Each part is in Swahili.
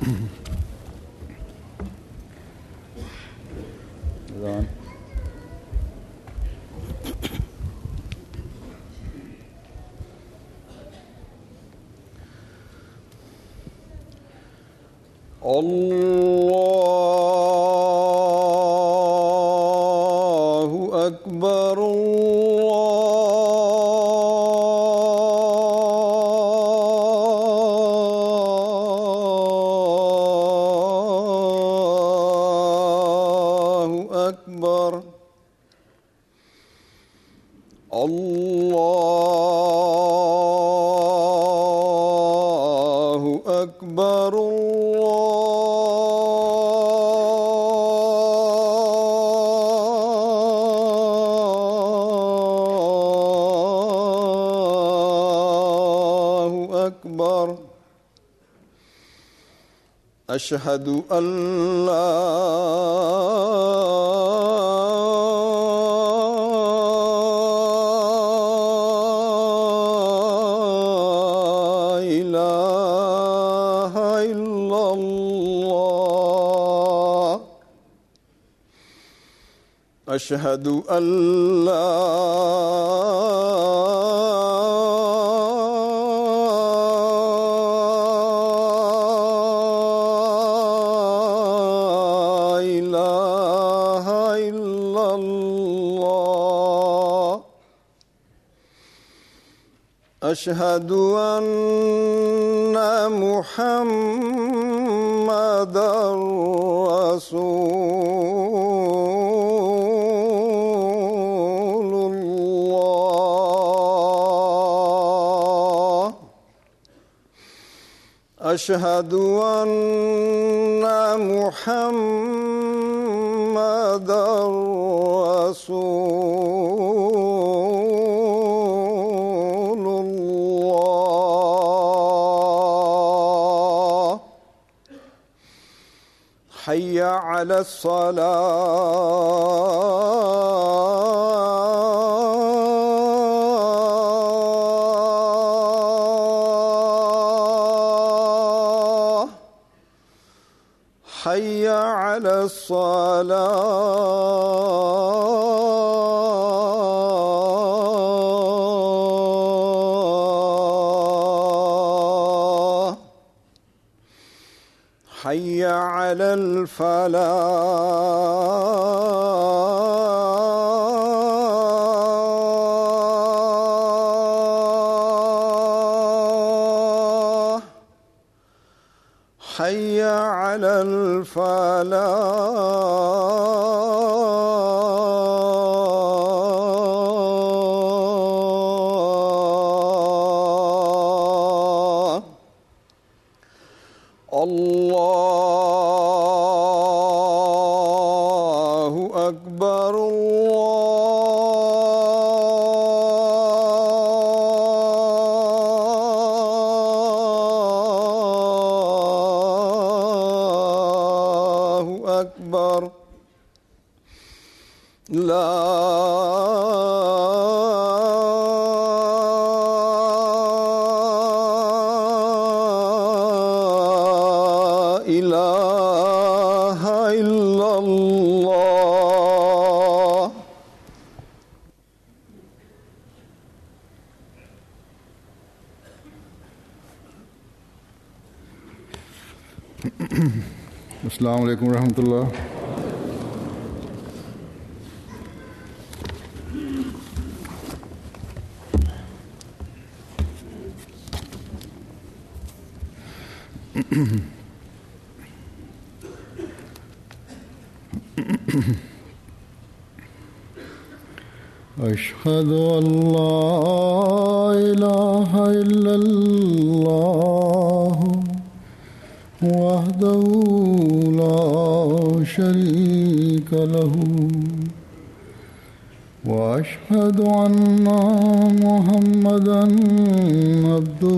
Is it on? الله أكبر الله أكبر الله أكبر الله أكبر أشهد أن لا إله إلا الله أشهد أن لا إله إلا الله أشهد أن محمدا رسول الله أشهد أن محمدا رسول الله حي على الصلاة حي على الصلاة حي على الفلاح حي على الفلاح الله أكبر الله أكبر لا إله إلا الله अस्सलाम वालेकुम रहमतुल्लाह أشهد أن لا إله إلا الله وحده لا شريك له واشهد ان محمدا عبده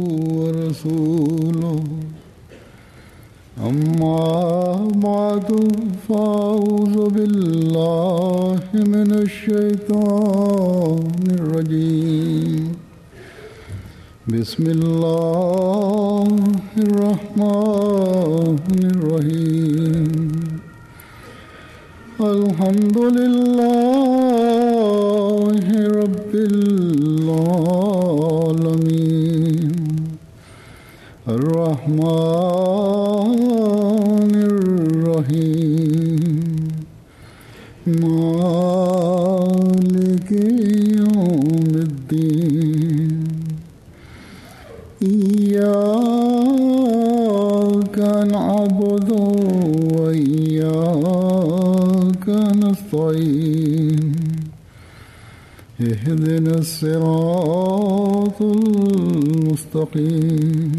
ورسوله اما بعد فاعوذ بالله من الشيطان الرجيم بسم الله الرحمن الحمد لله رب العالمين الرحمن الرحيم مالك يوم الدين إياك نعبد وإياك نستعين اهدنا الصراط المستقيم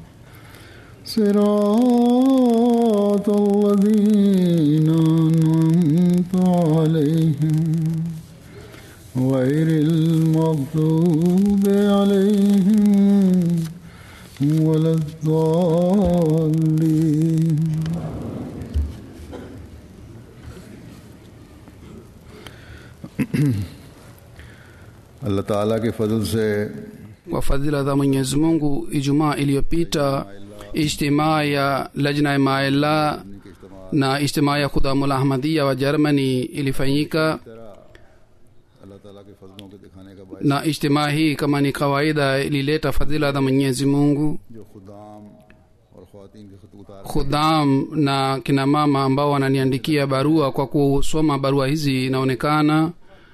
صراط الذين أنعمت عليهم غير المغضوب عليهم ولا الضالين अल्लाह ताला के फजल से kwa fadhila za mwenyezi mungu ijumaa iliyopita ijtimaa ya lajna ya maela na ijtimaa ya khudamul ahmadia wa germany ilifanyika अल्लाह ताला के फजलों के दिखाने का बायस na ijtimaa hii kama ni kawaida ilileta fadhila za mwenyezi mungu जो खुदाम और खातन के खत उतार khudam na kina mama ambao wananiandikia barua kwa kusoma barua hizi inaonekana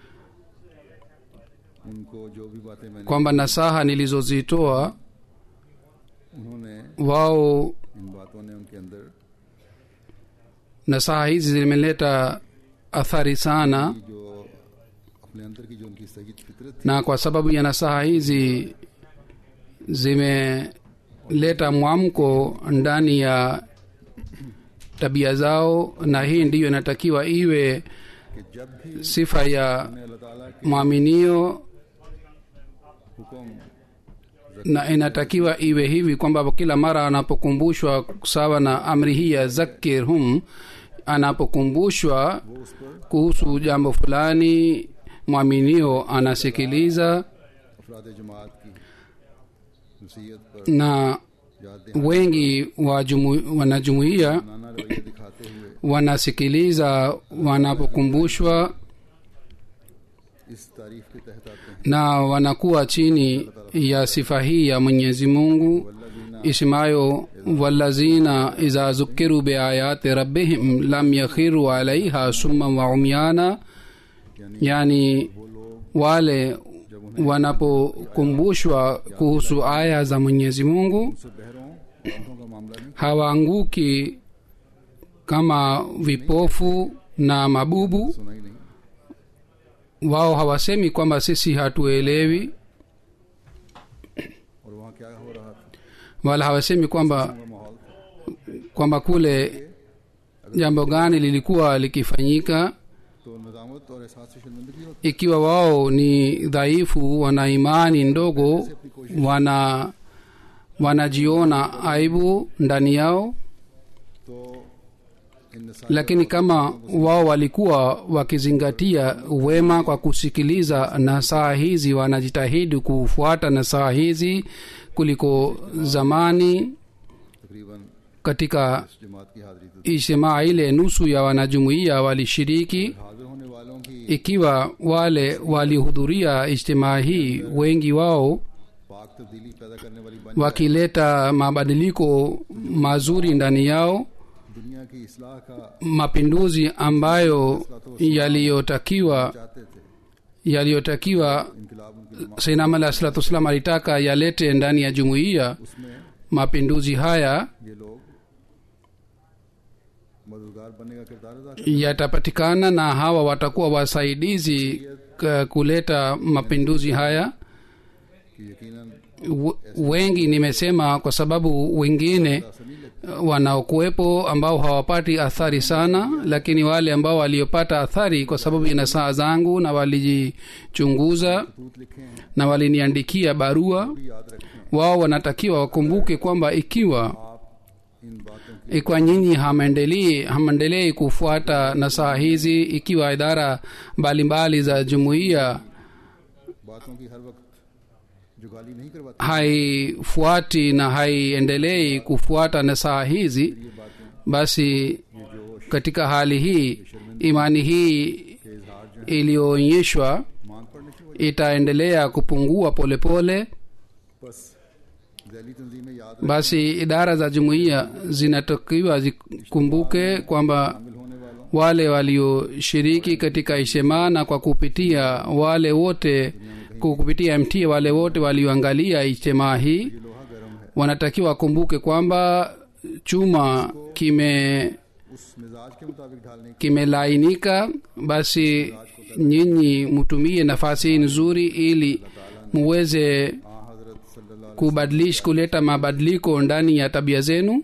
उनको जो भी बातें मैंने kwamba nasaha nilizozitoa उन्होंने wao इन बातों ने उनके अंदर nasaha hizi zimeleta athari sana की जो अपने अंदर की जो उनकी सही फितरत थी na kwa sababu ya nasaha hizi zimeleta mwamko ndani ya tabia zao na hii ndiyo inatakiwa iwe कि जब भी sifa ya अल्लाह ताला के mwaminio हुक्म na inatakiwa iwe hivi kwamba kila mara anapokumbushwa sawa na amri hii ya zakirhum anapokumbushwa वो उस पर kuhusu jambo fulani mwaminio anasikiliza अफराद जमात की नसीहत पर na याद दहानी wengi wa jumu, wanajumuia नाना रवैया दिखाते हुए wanasikiliza wanapokumbushwa इस तारीफ के तहत आते हैं na wanakuwa chini ya sifa hii ya mwenyezi mungu वल्लज़ीना isemayo walazina iza zukiru biayati rabbihim lam yakhiru alaiha summan wa umyana yani वो लोग wale wanapokumbushwa kuhusu aya za mwenyezi mungu उनसे बहरों आंखों का मामला नहीं hawaanguki kama vipofu na mabubu सुना ही नहीं wao hawasemi kwamba sisi hatuelewi और वहाँ क्या हो रहा था wala hawasemi kwamba वो माहौल था kwamba kule jambo gani lilikuwa likifanyika तो नजामत और एहसास से शर्मिंदगी होती ikiwa wao ni dhaifu wana imani ndogo wana wanajiona aibu ndani yao तो इन नसाइल lakini kama wao walikuwa wakizingatia wema kwa kusikiliza nasaha hizi wanajitahidi kufuata nasaha hizi kuliko zamani तकरीबन katika इस जमात की हाजिरी तो ijtimaa ile nusu ya wanajumuiya walishiriki हाजिर होने वालों की ikiwa wale walihudhuria ijtimaa hii wengi wao पाक तब्दीली पैदा करने वाली बन wakileta mabadiliko mazuri ndani yao दुनिया की इसलाह का mapinduzi ambayo yaliyotakiwa चाहते थे yaliyotakiwa इनकलाब उनकी sainam alah salatu wassalam alitaka yalete ndani ya jumuiya उसमें mapinduzi haya ये लोग मददगार बनने का किरदार अदा कर yatapatikana na hawa watakuwa wasaidizi k- kuleta mapinduzi haya कि यकीनन W- wengi nimesema kwa sababu wengine ऐसा नहीं लगता wanaokuwepo ambao hawapati athari sana lakini wale ambao waliopata athari kwa sababu ya nasaha zangu na walijichunguza तूत लिखे हैं na waliniandikia barua भी याद रखें wao wanatakiwa wakumbuke kwamba ikiwa आप इन बातों की ikiwa nyinyi hamwendelei hamwendelei kufuata nasaha hizi ikiwa idara mbalimbali za jumuiya बातों की हर वक्त जुगाली नहीं करवाती haifuati na haiendelei kufuata nasaha hizi ये बातें basi ये जोश katika hali hii imani hii iliyoonyeshwa मांग पड़ने की वजह itaendelea kupungua polepole pole. बस जैली तंजीमें याद basi idara za jumuiya zinatakiwa zikumbuke kwamba शामिल होने वालों wale walioshiriki katika ishema na kwa kupitia wale wote kwa kupitia mt wale wote walioangalia ijtemaa hii ये लोहा गर्म है wanatakiwa wakumbuke kwamba chuma kime उस मिजाज के मुताबिक ढालने की kimelainika basi nyinyi mtumie nafasi hii nzuri ili muweze हाँ हजरत सल्लल्लाहु kubadilisha kuleta mabadiliko ndani ya tabia zenu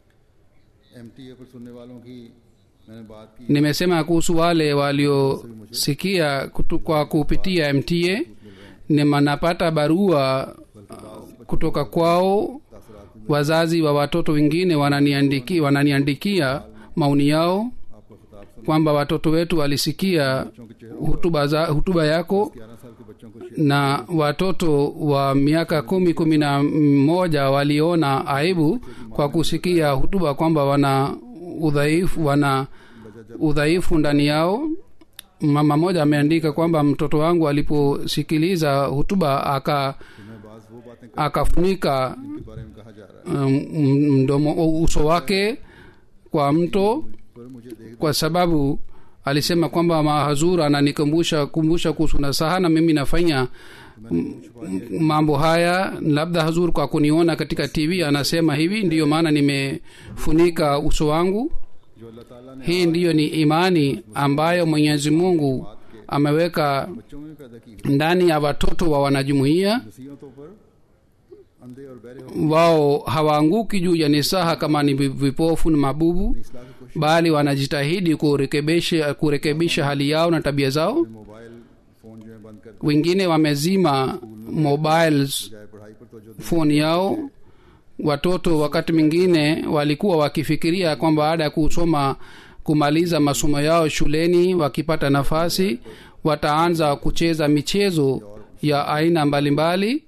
एम पर सुनने वालों की मैंने बात की nimesema kuhusu wale waliosikia kutu- kwa kupitia mta nimanapata barua uh, kutoka kwao wazazi wa watoto wengine wananiandiki, wananiandikia maoni yao आपका खिताब सुन kwamba watoto wetu walisikia बच्चों के चेहरों hutuba, za, hutuba yako ग्यारह साल के बच्चों को na watoto wa miaka kumi kumi na moja waliona aibu kwa kusikia hutuba kwamba wana udhaifu wana udhaifu ndani yao mama moja ameandika kwamba mtoto wangu aliposikiliza hutuba aka मैं बाज वो बातें akafunika के बारे में कहा जा रहा है um, mdomo uso wake kwa mto पर मुझे देख kwa sababu alisema kwamba mahazur ananikumbusha kumbusha kuhusu nasaha na mimi nafanya m- m- mambo haya labda hazur kwa kuniona katika tv anasema hivi ndiyo maana nimefunika uso wangu जो अल्लाह ताला ने hii ndiyo ni imani ambayo mwenyezi mungu ameweka बच्चों में पैदा की हुई ndani ya watoto wa wanajumuiya नसीहतों पर अंधे और बहरे होकर wao hawaanguki juu ya nisaha kama ni vi- vipofu na mabubu इस्लाह की कोशिश bali wanajitahidi kurekebisha kurekebisha hali yao na tabia zao mobile phone जो है बंद कर दिए wengine wamezima mobiles जाए पढ़ाई पर तो जो foni yao watoto wakati mwingine walikuwa wakifikiria kwamba baada ya kusoma kumaliza masomo yao shuleni wakipata nafasi wataanza kucheza michezo ya aina mbalimbali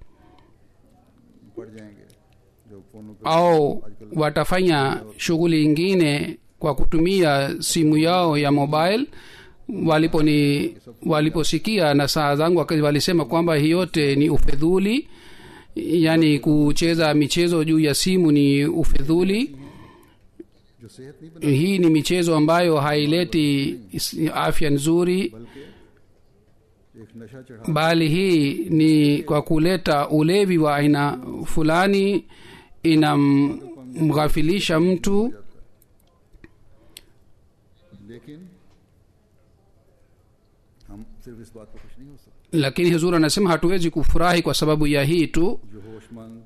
पढ़ जाएंगे जो फोनों पर au watafanya shughuli ingine kwa kutumia simu yao ya mobile waliponi waliposikia na saa zangu waka- walisema kwamba hii yote ni ufedhuli yaani kucheza michezo juu ya simu ni ufedhuli जो सेहत नहीं बना hii ni michezo ambayo haileti is- afya nzuri बल्कि एक नशा चढ़ा bali hii ni kwa kuleta ulevi wa aina fulani inamghafilisha mtu लेकिन हम सिर्फ इस बात पर खुश नहीं हो सकते lakini huzur anasema hatuwezi kufurahi kwa sababu ya hii tu जो होशमंद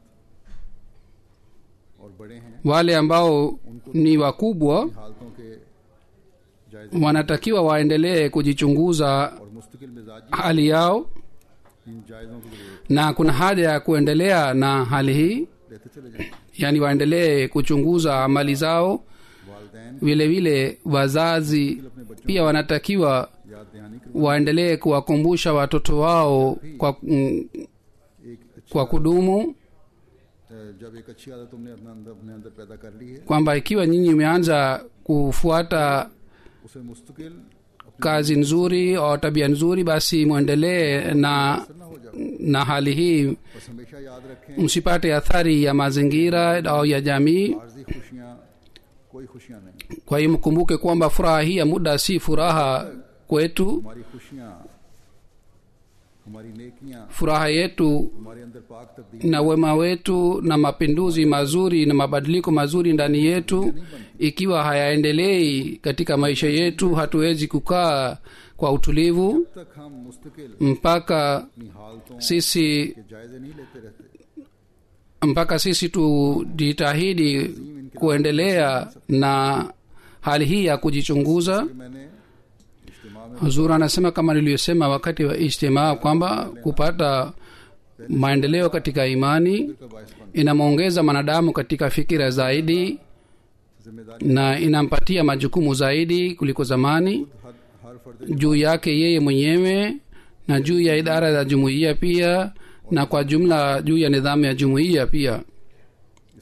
और बड़े हैं wale ambao ni wakubwa हालतों के जायजे wanatakiwa waendelee kujichunguza और मुस्तकिल मिजाजी hali yao इन जायजों की जरूरत na kuna haja ya kuendelea na hali hii लेते चले जाएं yaani waendelee kuchunguza amali zao वालदेन vile vile wazazi pia wanatakiwa याद दहानी कर waendelee kuwakumbusha watoto wao kwa, mm, एक अच्छा kwa kudumu अ, जब एक अच्छी आदत तुमने अपने अंदर अपने अंदर पैदा कर ली है kwamba ikiwa nyinyi mmeanza kufuata उसे मुस्तकिल kazi nzuri au tabia nzuri basi mwendelee na ना हो जाओ na hali hii बस हमेशा याद रखें msipate athari ya mazingira au ya jamii आर्जी खुशियाँ कोई खुशियाँ नहीं kwa hiyo mkumbuke kwamba furaha hii ya muda si furaha kwetu हमारी खुशियाँ हमारी नेकियाँ furaha yetu हमारे अंदर पाक तब्दील na wema wetu na mapinduzi mazuri na mabadiliko mazuri ndani yetu ikiwa hayaendelei katika maisha yetu hatuwezi kukaa kwa utulivu तक हम मुस्तकिल mpaka अपनी हालतों sisi के जायजे नहीं लेते रहते mpaka sisi tujitahidi kuendelea na hali hii ya kujichunguza कि मैंने इज्तिमा में huzur anasema kama niliyosema wakati wa ijtimaa kwamba kupata maendeleo katika imani का बायस बन inamwongeza mwanadamu katika fikira zaidi जिम्मेदारी na inampatia majukumu zaidi kuliko zamani हर हर फर्द juu yake yeye mwenyewe na juu ya idara za jumuiya pia na kwa jumla juu ya nidhamu ya jumuiya pia इस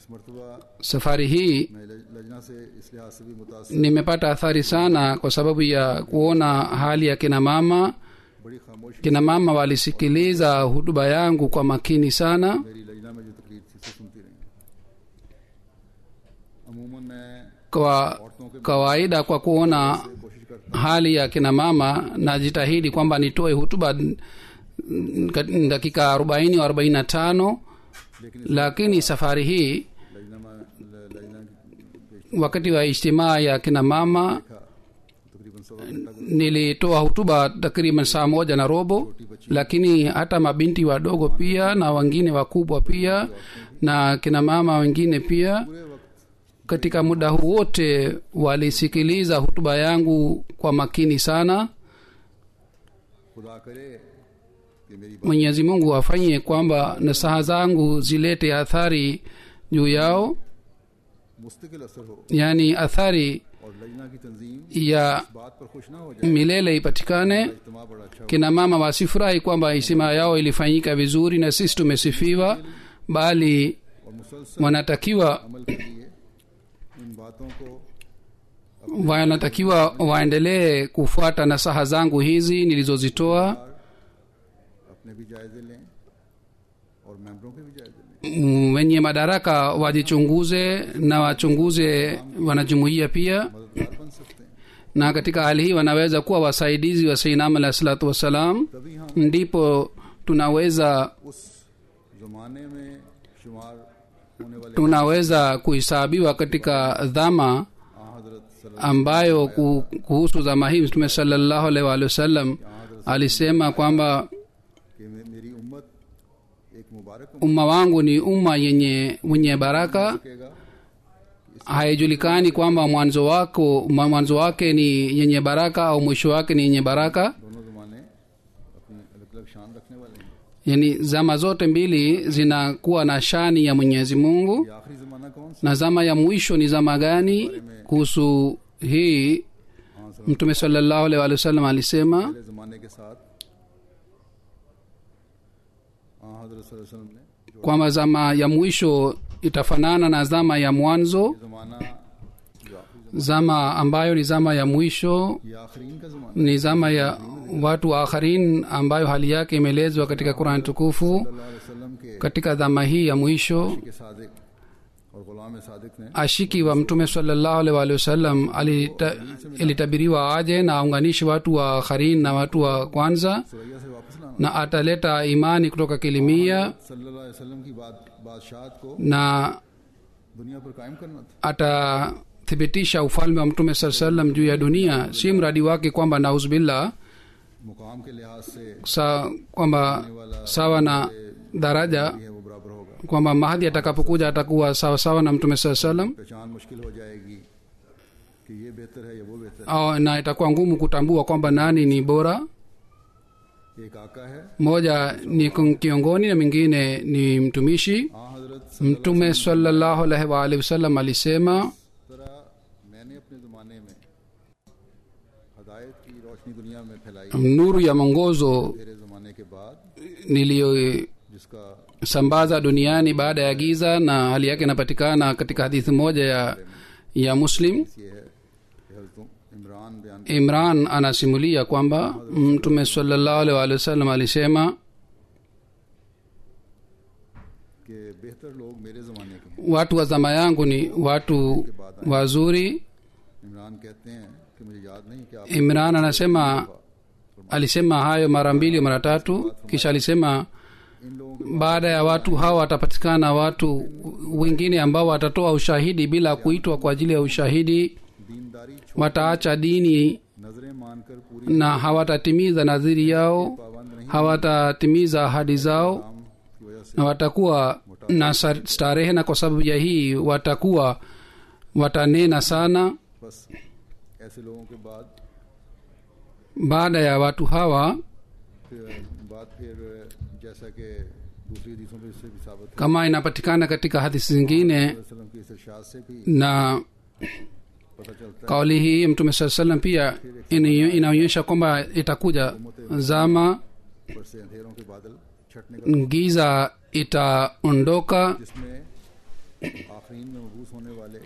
मरतबा safari hii मैं लज- लजना से इस लिहाज से भी मुतासर nimepata athari sana kwa sababu ya kuona hali ya kina mama बड़ी खामोशी kina mama walisikiliza hutuba yangu kwa makini sana मेरी लजना में जो तकलीफ थी से सुनती रही अमूमन मैं kwa kawaida kwa kuona कोशिश करता hali ya kina mama najitahidi kwamba nitoe hutuba mm, kat- dakika arobaini au arobaini na tano लेकिन lakini safari hii लजना में ल- लजना की wakati wa ijtimaa ya kina mama देखा तकरीबन सवा घंटा गुजरा। nilitoa hutuba takriban saa moja na robo lakini hata mabinti wadogo pia na wengine wakubwa pia na kina mama wengine pia पूरे वक्त katika muda huu wote walisikiliza hutuba yangu kwa makini sana खुदा करे कि मेरी बात mwenyezi mungu afanye kwamba nasaha zangu zilete athari juu yao मुस्तकिल असर हो yaani athari और लजना की तंजीम ya इस बात पर खुश ना हो जाए milele ipatikane इज्तमा बड़ा अच्छा हो kina mama wasifurahi kwamba isima yao ilifanyika vizuri na sisi tumesifiwa bali और मुसलसल wanatakiwa अमल के लिए इन बातों को wanatakiwa waendelee kufuata nasaha zangu hizi nilizozitoa अपने भी जायजे लें और मेंबरों के भी जायजे लें Mm, wenye madaraka wajichunguze na wachunguze wanajumuia pia मददगार बन सकते हैं na katika hali hii wanaweza kuwa wasaidizi wa sainam alahi salatu wassalam तभी हम ndipo tunaweza उस जमाने में शुमार होने वाले tunaweza kuhesabiwa katika dhama आ हजरत सल्लल्लाहु ambayo ku- kuhusu zama hii mtume salallahu alaihi waalihi wasallam alisema kwamba कि मे- मेरी उम्मत एक मुबारक umma wangu ni umma yenye wenye baraka सकेगा haijulikani kwamba mwanzo wako mwa- mwanzo wake ni yenye baraka au mwisho wake ni yenye baraka दोनों जमाने अपनी अलग अलग शान रखने वाले हैं yani zama zote mbili zinakuwa na shani ya mwenyezi mungu ये आखिरी जमाना कौन सा na zama ya mwisho ni zama gani kuhusu hii हाँ sir mtume salallahu alaihi waalihi wasallam alisema पहले जमाने के साथ हाँ हजरत सल्लल्लाहु अलैहि वसल्लम ने जो kwamba zama ya mwisho itafanana na zama ya mwanzo जमाना जो आखिरी zama ambayo ni zama ya mwisho जमाना ये आखरीन का जमाना ni zama ya watu wa akharin ambayo hali yake imeelezwa katika qurani tukufu सल्लल्लाहु अलैहि वसल्लम के katika dhama hii ya mwisho के सादिक और गुलाम सादिक ने ashiki wa mtume salallahu alaihi waalihi wasallam alita- ilitabiriwa aje na aunganishi watu wa akharin na watu wa kwanza Suraiya से वापस लाना na ataleta imani kutoka kilimia सल्लल्लाहु अलैहि वसल्लम की बात बादशाहत को na दुनिया पर कायम करना था atathibitisha ufalme wa mtume saa salam juu ya dunia si mradi wake kwamba nauzbillah मुकाम के लिहाज से sa kwamba sawa na daraja भी है वो बराबर होगा kwamba mahadi atakapokuja atakuwa sawa sawa na mtume saa salam पहचान मुश्किल हो जाएगी कि ये बेहतर है या वो बेहतर au na itakuwa ngumu kutambua kwamba nani ni bora है एक आका है moja ni kiongoni na mwingine ni mtumishi हाँ हजरत mtume salallahu alaihi waalihi wasallam alisema तरह मैंने अपने ज़माने में हदायत की रोशनी दुनिया में फैलाई nuru ya mwongozo मेरे ज़माने के बाद niliyosambaza जिसका duniani baada ya giza na hali yake inapatikana katika hadithi moja ya ya muslim ये है कि हजरत इमरान बयान imran anasimulia kwamba mtume salallahu alaihi waalihi wasallam alisema कि बेहतर लोग मेरे ज़माने के हैं watu wa zama yangu ni watu wazuri Imran कहते हैं कि मुझे याद नहीं कि आप imran anasema alisema hayo mara mbili mara tatu kisha alisema इन लोगों के baada ya watu hawa watapatikana watu wengine ambao watatoa ushahidi bila kuitwa kwa ajili ya ushahidi दीनदारी छोड़ wataacha dini नजरें मानकर पूरी na hawatatimiza nadhiri yao पाबंद नहीं hawatatimiza ahadi zao काम की वजह से na watakuwa na sa- starehe na kwa sababu ya hii watakuwa watanena sana बस ऐसे लोगों के बाद baada ya watu hawa फिर बात फिर जैसा कि दूसरी हदीसों में इससे भी साबित है kama inapatikana katika hadithi zingine वसल्लम की इस इरशाद से भी na पता चलता है kauli hii mtume saa salam pia ini- inaonyesha kwamba itakuja zama ऊपर से अंधेरों के बादल छटने का giza itaondoka जिसमें आखरीन में मबूस होने वाले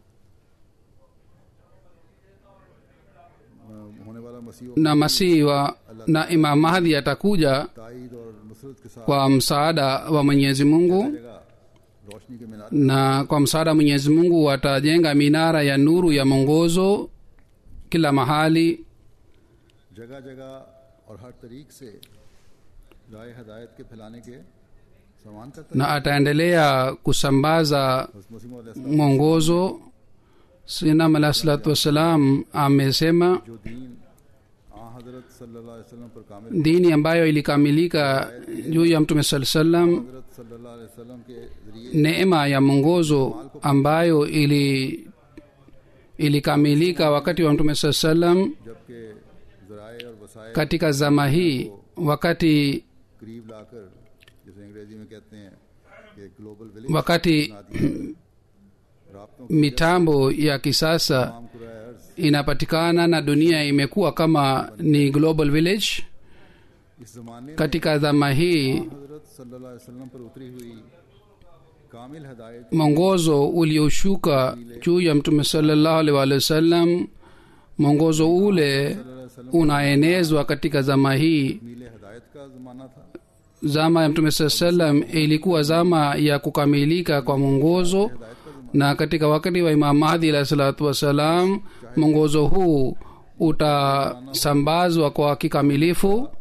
अ, होने वाला मसीह na masihi wa na imam mahdi atakuja ताइद और नुसरत के साथ kwa msaada wa mwenyezi mungu जगह रोशनी के मीनार na kwa msaada wa mwenyezi mungu watajenga minara ya nuru ya mwongozo kila mahali जगह जगह और हर तरीक से राय हदायत के फैलाने के समान करता na ataendelea kusambaza है मसीह मौद mwongozo sinam alah salatu wassalam amesema जो दीन आ हजरत सल्लल्लाहु अलैहि वसल्लम पर कामिल dini ambayo ilikamilika juu ya mtume saa salam हजरत सल्लल्लाहु अलैहि वसल्लम के जरिए neema ya mwongozo ambayo ili ilikamilika wakati wa mtume saa salam जबकि जराए और वसाए katika zama hii wakati करीब लाकर जैसे अंग्रेजी में कहते हैं कि ग्लोबल विलेज wakati राबतों mitambo ya kisasa काम कुराए अर्ज inapatikana na dunia imekuwa kama ni global village इस जमाने में katika dhama hii हजरत सल्लल्लाहु अलैहि वसल्लम पर उतरी हुई कामिल हदायत mwongozo ulioshuka juu ya mtume salallahu alaihi waalihi wasallam mwongozo ule unaenezwa katika zama hii मीले हदायत का जमाना था zama ya mtume saa salam ilikuwa zama ya kukamilika kwa mwongozo na katika wakati wa imam mahdi alahi salatu wassalam mwongozo huu utasambazwa kwa kikamilifu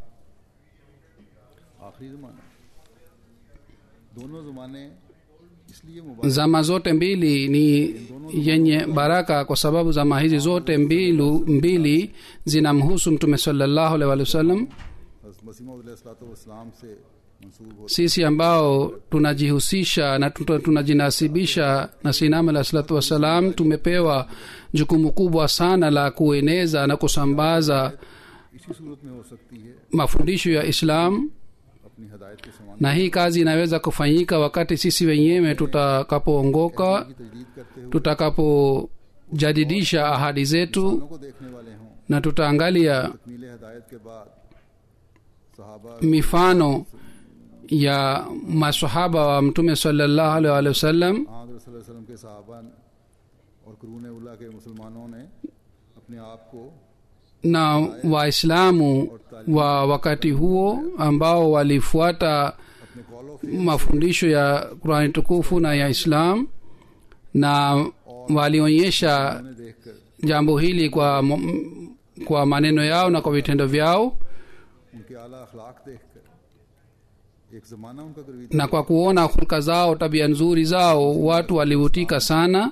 आखिरी जमाना दोनों जमाने इसलिए मुबारक zama zote mbili ni yenye baraka kwa sababu zama hizi zote mbilu, mbili zinamhusu mtume salallahu alaihi waalihi wasallam मसीम वसलाम से मंसूब हो sisi ambao tunajihusisha na tuna- tunajinasibisha na sinam alah salatu wassalam tumepewa jukumu kubwa sana la kueneza na kusambaza इसी सूरत में हो सकती है mafundisho ya islam अपनी हदायत के समान na hii kazi inaweza kufanyika wakati sisi wenyewe tutakapoongoka की तजदीद करते हुए tutakapojadidisha ahadi zetu लोगों को देखने वाले हों na tutaangalia मीले हदायत के बाद सहाबा mifano ya masahaba wa mtume salallahu alaihi waalihi wasallam आदर वसल्लम के सहाबा और करून उल्ला के मुसलमानों ने अपने आप को na waislamu wa wakati huo ambao walifuata अपने कॉल ऑफ mafundisho ya qurani tukufu na ya islam na walionyesha ने देखकर jambo hili kwa, mo- kwa maneno yao na kwa vitendo vyao उनके आला अखलाक देखकर एक जमाना उनका करीबी na kwa kuona hulka zao tabia nzuri zao watu walivutika sana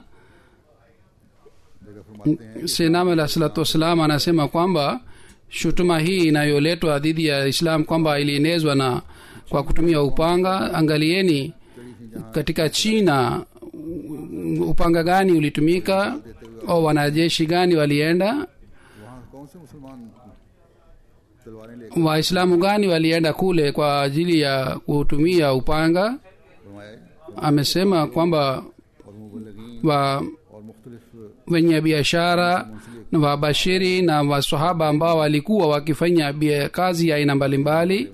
जगह फरमाते हैं sinam alah salatu wassalam anasema kwamba shutuma hii inayoletwa dhidi ya islam kwamba ilienezwa na kwa kutumia upanga angalieni katika china upanga gani ulitumika au wanajeshi gani walienda वहाँ कौन से मुसलमान तलवारें लेकर waislamu gani walienda kule kwa ajili ya kutumia upanga फरमाए amesema kwamba और मुबलगिन wa और मुख्तलिफ wenye biashara na wabashiri na wasahaba ambao walikuwa wakifanya bia- kazi ya aina mbalimbali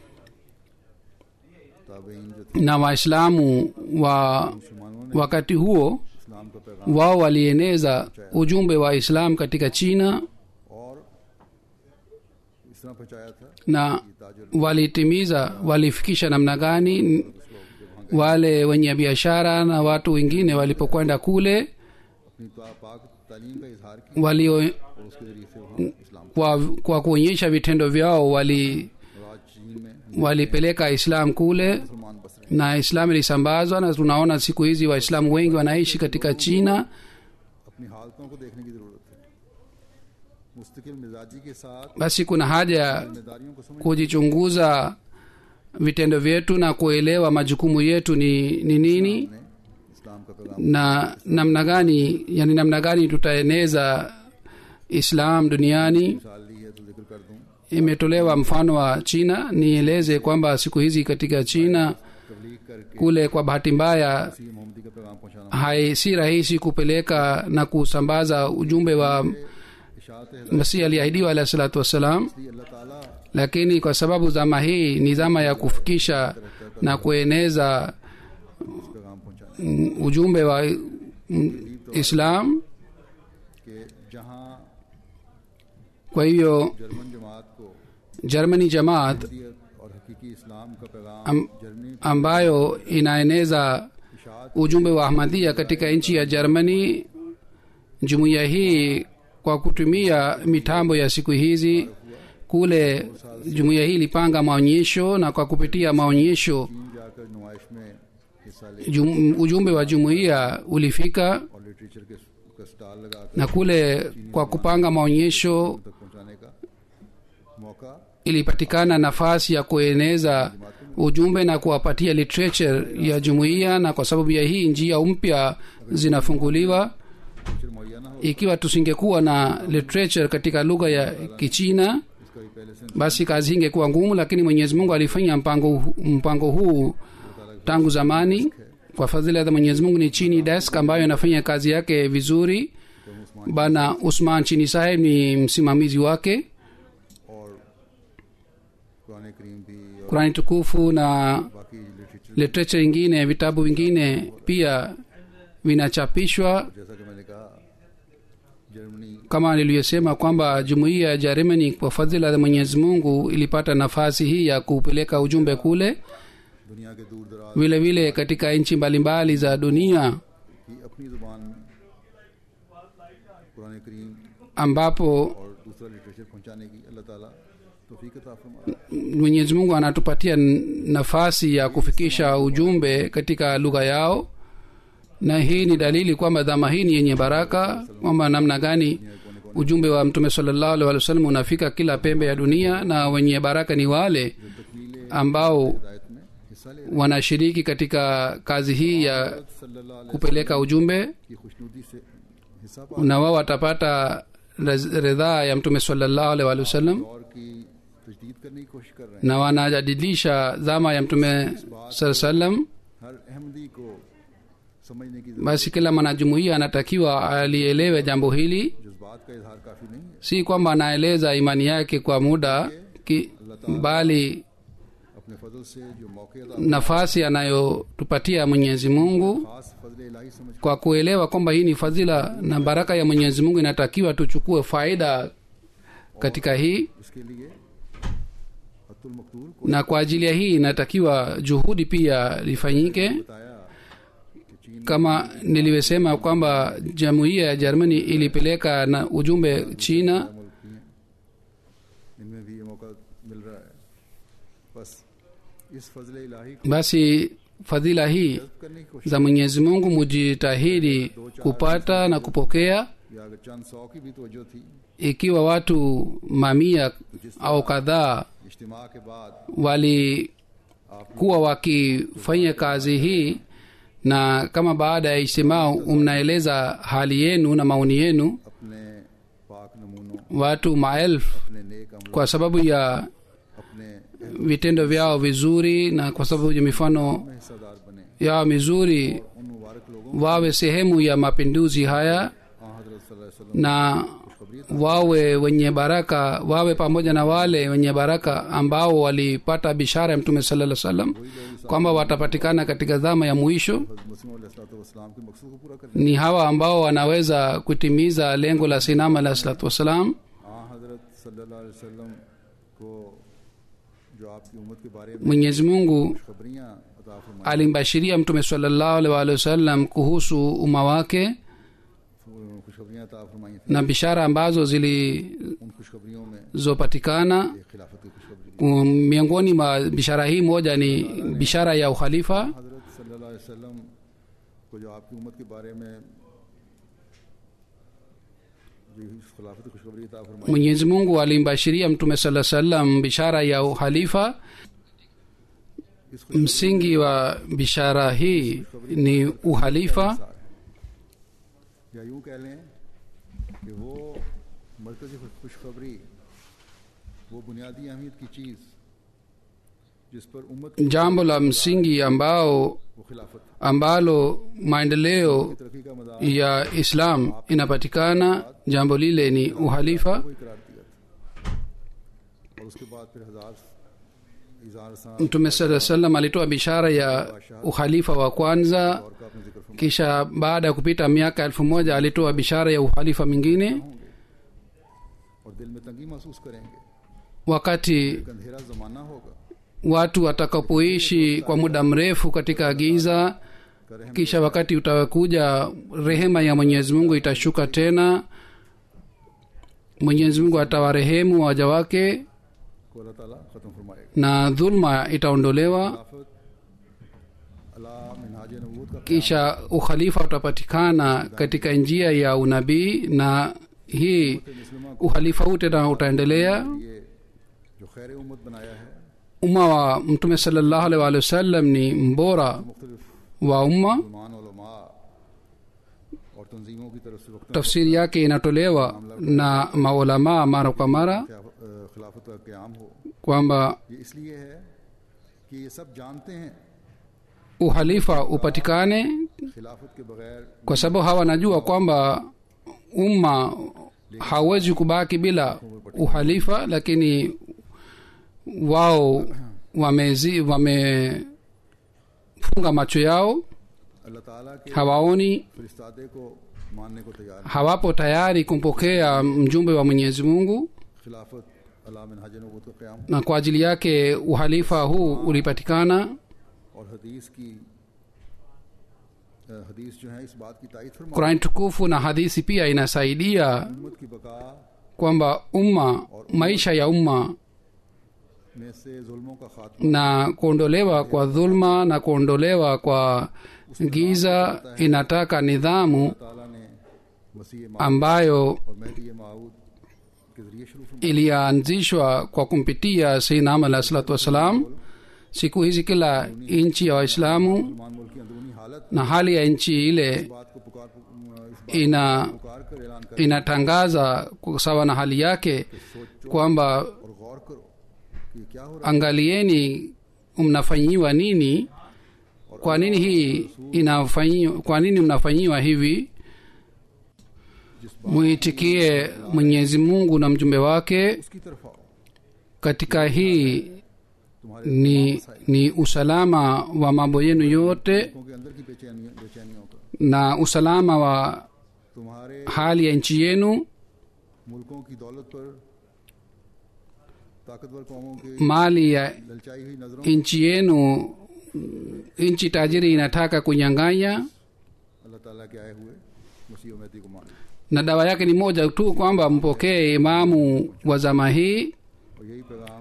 ताबेइन जो थे na waislamu wa मुसलमानों ने wakati huo इस्लाम का पैगाम wao walieneza ujumbe wa islam katika china और इस तरह पहुंचाया था na walitimiza walifikisha namna gani wale wenye biashara na watu wengine walipokwenda kule अपनी ता- पाक तालीम का इजहार किया walio और उसके जरिए से वहाँ इस्लाम kwa, kwa kuonyesha vitendo vyao wali और आज चीन में walipeleka islam kule मुसलमान बस रहे na islam ilisambazwa na tunaona siku hizi waislamu wengi wanaishi katika china हैं अपनी हालतों को देखने की जरूरत है मुस्तकिल मिजाजी के साथ basi kuna haja जिम्मेदारियों को समझ kujichunguza vitendo vyetu na kuelewa majukumu yetu ni, ni nini ने इस्लाम का पैगाम na namna gani yani namna gani tutaeneza islam duniani मिसाल ली है तो जिक्र कर दूं imetolewa mfano wa china nieleze kwamba siku hizi katika china तबलीग करके kule kwa bahati mbaya सी मोहम्मदी का पैगाम पहुंचाना hai si rahisi kupeleka na kusambaza ujumbe wa इशात है masihi aliahidiwa alahi salatu wassalam इसलिए अल्लाह ताला lakini kwa sababu zama hii ni zama ya kufikisha na kueneza इस पैगाम पहुंचाना mm, ujumbe wa mm, islam कि जहाँ kwa hivyo जर्मन जमात को germany jamaat अहमियत और हकीकी इस्लाम का पैगाम Am- जर्मनी ambayo inaeneza इशात ujumbe wa ahmadia katika nchi ya germany jumuiya hii kwa kutumia mitambo ya siku hizi kule jumuiya hii ilipanga maonyesho na kwa kupitia maonyesho चीन जाकर नुमाइश में हिस्सा ले jum, ujumbe wa jumuiya ulifika और literature के का स्टॉल लगाकर na kule kwa kupanga maonyesho तक पहुंचाने का मौका ilipatikana nafasi ya kueneza ujumbe na kuwapatia literature ya jumuiya na kwa sababu ya hii njia mpya zinafunguliwa literature मुहैया ना हो ikiwa tusingekuwa na literature katika lugha ya kichina इसका भी पहले से basi kazi ingekuwa ngumu lakini mwenyezi mungu alifanya mpango, hu- mpango huu tangu zamani kwa fadhila za mwenyezi mungu ni chini desk ambayo inafanya kazi yake vizuri bana usman chini saheb ni msimamizi wake और कुरान करीम भी और kurani tukufu na बाकी literature literature ingine vitabu vingine pia vinachapishwa जैसा कि मैंने कहा Germany kama nilivyosema kwamba jumuiya ya jeremani kwa fadhila za mwenyezi mungu ilipata nafasi hii ya kupeleka ujumbe kule दुनिया के दूर दराज vile vile katika nchi mbalimbali za dunia की अपनी जुबान में कुरान करीम ambapo और दूसरा लिटरेचर पहुंचाने की अल्लाह ताला तौफीक अता फरमाए mwenyezi mungu anatupatia n- nafasi ya kufikisha ujumbe katika lugha yao na hii ni dalili kwamba dhama hii ni yenye baraka kwamba namna gani ujumbe wa mtume salallahu alaihi wasallam unafika kila pembe ya dunia na wenye baraka ni wale तकमील ambao हिदायत में हिस्सा ले wanashiriki katika kazi hii ya सल्लल्लाहु अलैहि kupeleka ujumbe की खुशनुदी से हिस्सा पा na wao watapata raz- ridhaa ya mtume salallahu alaihi wasallam और की तजदीद करने की कोशिश कर रहे हैं na wanajadilisha dhama ya mtume saa salam हर अहमदी को समझने की basi kila mwanajumuiya anatakiwa alielewe jambo hili जज्बात का इजहार काफी नहीं है si kwamba anaeleza imani yake kwa muda ki, bali अपने फजल से जो मौके अदा nafasi anayotupatia mwenyezi mungu खास फजल इलाही समझ kwa kuelewa kwamba hii ni fadhila na baraka ya mwenyezi mungu inatakiwa tuchukue faida katika hii इसके लिए अतुल मकतूल को na kwa ajili ya hii inatakiwa juhudi pia lifanyike बताया कि चीन kama nilivyosema kwamba jamuiya ya jermani ilipeleka na ujumbe china मुल्क भी हैं इनमें भी ये मौका मिल रहा है बस इस फजल इलाही को basi fadhila hii करने की कोशिश za mwenyezi mungu mujitahidi kupata na kupokea या अगर चंद सौ की भी तवज्जो थी ikiwa watu mamia au kadhaa इज्तिमा के बाद walikuwa wakifanya kazi hii na kama baada ya ijtimaa mnaeleza hali yenu na maoni yenu अपने पाक नमूनों watu maelfu अपने नेक अमलों kwa sababu ya अपने vitendo vyao vizuri na kwa sababu ya mifano में हिस्सेदार बने yao mizuri उन मुबारक लोगों wawe sehemu ya mapinduzi haya आ हजरत सल्लल्लाहु अलैहि वसल्लम na wawe wenye baraka wawe pamoja na wale wenye baraka ambao walipata bishara ya mtume salaa salam kwamba watapatikana katika dhama ya mwisho मुस्लिम वसलाम के मकसद को पूरा करने ni hawa ambao wanaweza kutimiza lengo la sinam alah salatu wassalam आ हजरत सल्लल्लाहु अलैहि वसल्लम को जो आपकी उम्मत के बारे में mwenyezi mungu खबरियां अता फरमाई alimbashiria mtume salallahu alaihi waalihi wasallam kuhusu umma wake खुशखबरियां अता फरमाई थी na bishara ambazo उन खुशखबरियों में zilizopatikana एक खिलाफत की खुशखबरी Um, miongoni mwa bishara hii moja ni bishara ya ukhalifa हजरत सल्लल्लाहु अलैहि वसल्लम को जो आपकी उम्मत के बारे में जो इस खिलाफत की खुशखबरी अता फरमाई mwenyezi mungu alimbashiria mtume saa salam bishara ya ukhalifa इस msingi wa bishara hii ni uhalifa खुशखबरी या यूं कह लें कि वो मरकजी खुशखबरी वो बुनियादी अहमियत की चीज़ जिस पर उम्मत की jambo la msingi ambao वो खिलाफत ambalo maendeleo तरक्की का मदार ya islam inapatikana jambo lile ni uhalifa को ही करार दिया था और उसके बाद फिर हजार इजार सा mtume saa salam alitoa bishara ya ukhalifa wa kwanza और का अपने जिक्र फरमा kisha baada ya kupita miaka elfu moja alitoa bishara ya ukhalifa mwingine और दिल में तंगी महसूस करेंगे wakati एक अंधेरा जमाना होगा watu watakapoishi kwa muda mrefu katika giza करें kisha wakati utakuja rehema ya mwenyezi mungu itashuka tena mwenyezi mungu atawarehemu waja wake को अल्लाह ताला खत्म फरमाएगा na dhulma itaondolewa खिलाफत अला मिनहाज नबूत का kisha ukhalifa utapatikana katika njia ya unabii na hii मुस्लिमा ukhalifa huu tena utaendelea को ये जो खैर उम्मत बनाया है umma wa mtume salllahu alaihi waalihi wasallam ni mbora मुख्तलिफ wa umma मुसलमान उलमा और तंजीमों की तरफ से वक्त tafsiri yake inatolewa na maulamaa mara kwa mara खिलाफत का क्याम हो kwamba ये इसलिए है कि ये सब जानते हैं uhalifa upatikane खिलाफत के बगैर kwa sababu hawa wanajua kwamba umma hawezi kubaki bila uhalifa lakini wao wamezi wamefunga macho yao अल्लाह ताला के hawaoni फरिस्तादे को मानने को तैयार नहीं hawapo tayari kumpokea mjumbe wa mwenyezi mungu खिलाफत अला मिनहाज नबूत का क्याम na kwa ajili yake uhalifa huu ulipatikana और हदीस की अ, हदीस जो है इस बात की तायद फरमा qurani tukufu na hadithi pia inasaidia उम्मत की बका kwamba umma maisha ya umma में से जुल्मों का खात्मा na kuondolewa kwa dhulma na kuondolewa kwa giza inataka nidhamu ताला ने मसीह मा ambayo और महदी माऊद के जरिए शुरू फरमा ilianzishwa kwa kumpitia sayyidina alah salatu wassalam siku hizi kila nchi ya waislamu मुसलमान मुल्क की अंदरूनी हालत na hali ya nchi ile इस बात को पुकार इस बात ina को पुकार कर ऐलान कर inatangaza kwa sawa na hali yake सोचो kwamba और गौर करो कि क्या हो रहा angalieni mnafanyiwa nini kwa nini hii inafanyiwa kwa nini mnafanyiwa hivi है जिस बात muitikie mwenyezi mungu na mjumbe wake उसकी तरफ आओ katika hii तुम्हारे ni ni usalama wa mambo yenu yote लोगों के अंदर की बेचैनियों बेचैनियों का na usalama wa तुम्हारे hali ya nchi yenu मुल्कों की दौलत पर ताकतवर कौमों की mali ya ललचाई हुई नजरों nchi yenu nchi tajiri inataka kunyang'anya अल्लाह ताला के आए हुए मसीह और महदी को मान na dawa yake ni moja tu kwamba mpokee imamu wa zama hii और यही पैगाम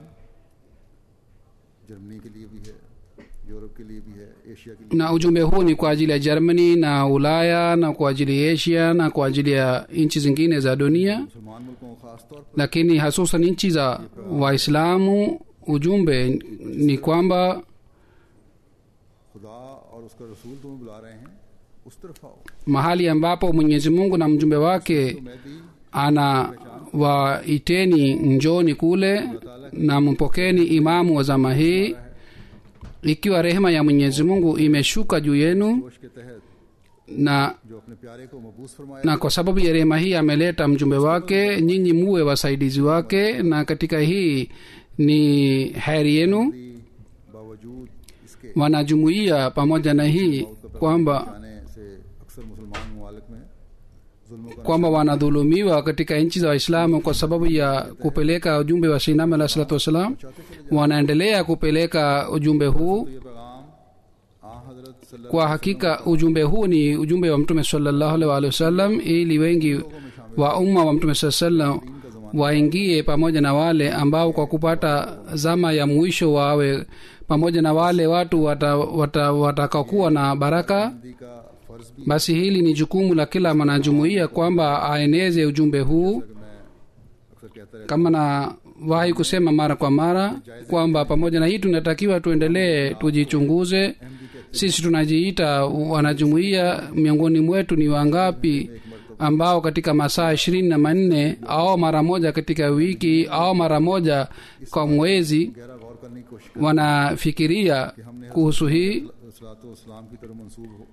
जर्मनी के लिए भी है यूरोप के लिए भी है एशिया के लिए na ujumbe huu ni kwa ajili ya germany na ulaya na kwa ajili ya asia na kwa ajili ya nchi zingine za dunia मुसलमान मुल्कों को खास तौर पर lakini hasusan nchi za waislamu ujumbe ni kwamba खुदा और उसका रसूल तुम्हें बुला रहे हैं उस तरफ आओ mahali ambapo mwenyezi mungu na mjumbe wake तो मैं भी ana waiteni njoni kule na mpokeni imamu wa zama hii ikiwa rehema ya mwenyezi mungu imeshuka juu yenu जोश के तहत na जो अपने प्यारे को मबूस फरमाया na kwa sababu ya rehema hii ameleta mjumbe wake nyinyi muwe wasaidizi wake na katika hii ni heri yenu भी बावजूद इसके wanajumuia pamoja na hii kwamba जाने से अक्सर मुसलमान ममालिक में जुल्मों का kwamba wanadhulumiwa katika nchi za waislamu kwa sababu ya kupeleka ujumbe wa shinam alah salatu wassalam wanaendelea kupeleka ujumbe huu ये पैगाम आ हजरत सल्लल्लाहु kwa hakika ujumbe huu ni ujumbe wa mtume salallahu alaihi waalihi wasallam ili wengi wa umma wa mtume saa salam waingie pamoja na wale ambao kwa kupata zama ya mwisho wawe pamoja na wale watu watakakuwa wata, watakaokuwa na baraka Hindi का फर्ज भी basi hili ni jukumu la kila mwanajumuiya kwamba aeneze ujumbe huu मैं अक्सर कहता रहता kama nawahi kusema mara kwa mara kwamba pamoja na hii tunatakiwa tuendelee tujichunguze sisi tunajiita wanajumuiya miongoni mwetu ni wangapi ambao katika masaa ishirini na manne au mara moja katika wiki au mara moja kwa mwezi गहरा गौर करने की कोशिश wanafikiria kuhusu hii सलाम की तरफ मंसूब हो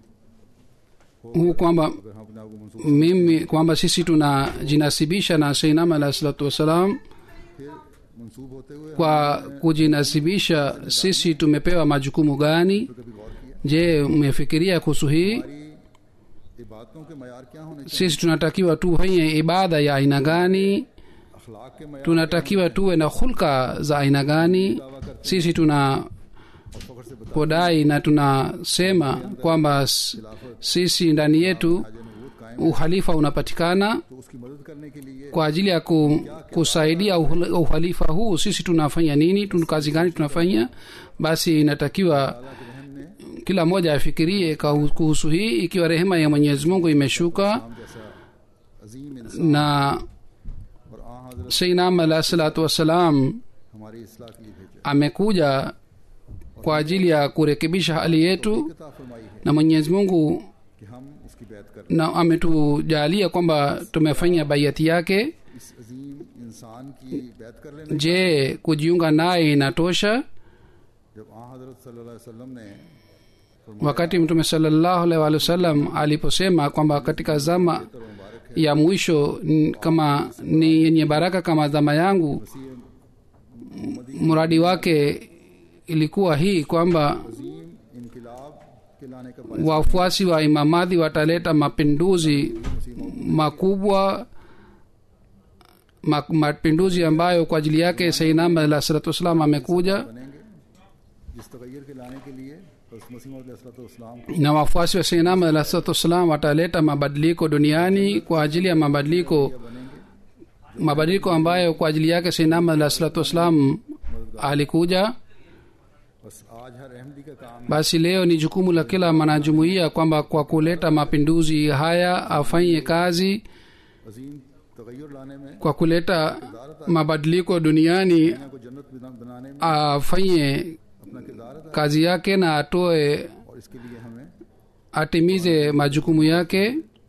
huu kwamba अगर हम अपने आप को मंसूब mimi kwamba sisi tunajinasibisha na seinam alahi salatu wassalam फिर मंसूब मंसूब होते हुए kwa kujinasibisha sisi tumepewa majukumu gani हमने कभी गौर किया je mmefikiria kuhusu hii हमारी इबादतों के मैार क्या होने चाहिए sisi tunatakiwa tufanye ibada ya aina gani अखलाक के मैार tunatakiwa tuwe na hulka za aina gani sisi tuna और फख्र से बता podai na tunasema kwamba s- sisi ndani yetu हाज नबूत कायम uhalifa unapatikana तो उसकी मदद करने के लिए kwa ajili ya ku, kusaidia uhul- uhalifa huu sisi tunafanya nini tun kazi gani tunafanya basi inatakiwa अल्लाह के रहम ने kila mmoja afikirie kahu- kuhusu hii ikiwa rehema ya mwenyezi mungu imeshuka हम जैसा अजीम इंसान na और आ हजरत seinam alahi salatu wassalam हमारी इसलाह के लिए भेजा amekuja kwa ajili ya kurekebisha hali yetu कता फरमाई है na mwenyezi mungu कि हम उसकी बैत कर na ametujalia kwamba tumefanya baiati yake इस अजीम इंसान की बैत कर लेने je kujiunga naye inatosha जब आ हजरत सल्लल्लाहु अलैहि वसल्लम ने wakati mtume salallahu alaihi wa sallam aliposema kwamba katika zama तो मुबारक है ya mwisho n- kama ni yenye baraka kama zama yangu मसीह mradi wake ilikuwa hii kwamba अजीम इनकलाब के लाने का बायस wafuasi wa imamadhi wataleta mapinduzi makubwa ma- mapinduzi ambayo kwa ajili yake sainam alah salatu wassalam amekuja बनेंगे जिस तगैर के लाने के लिए हज़रत मसीह मसीम को na wafuasi wa sainam alah salatu wassalam wataleta mabadiliko duniani kwa ajili ya mabadiliko बनेंगे mabadiliko ambayo kwa ajili yake sainam alah salatu wassalam alikuja बस आज हर अहमदी का काम है basi leo ni jukumu la kila mwanajumuiya kwamba kwa kuleta mapinduzi haya afanye kazi अजीम तगैर लाने में kwa kuleta mabadiliko duniani दुनिया को जन्नत बना- बनाने में afanye अपना किरदार अदा kazi yake na atoe और इसके लिए हमें atimize majukumu yake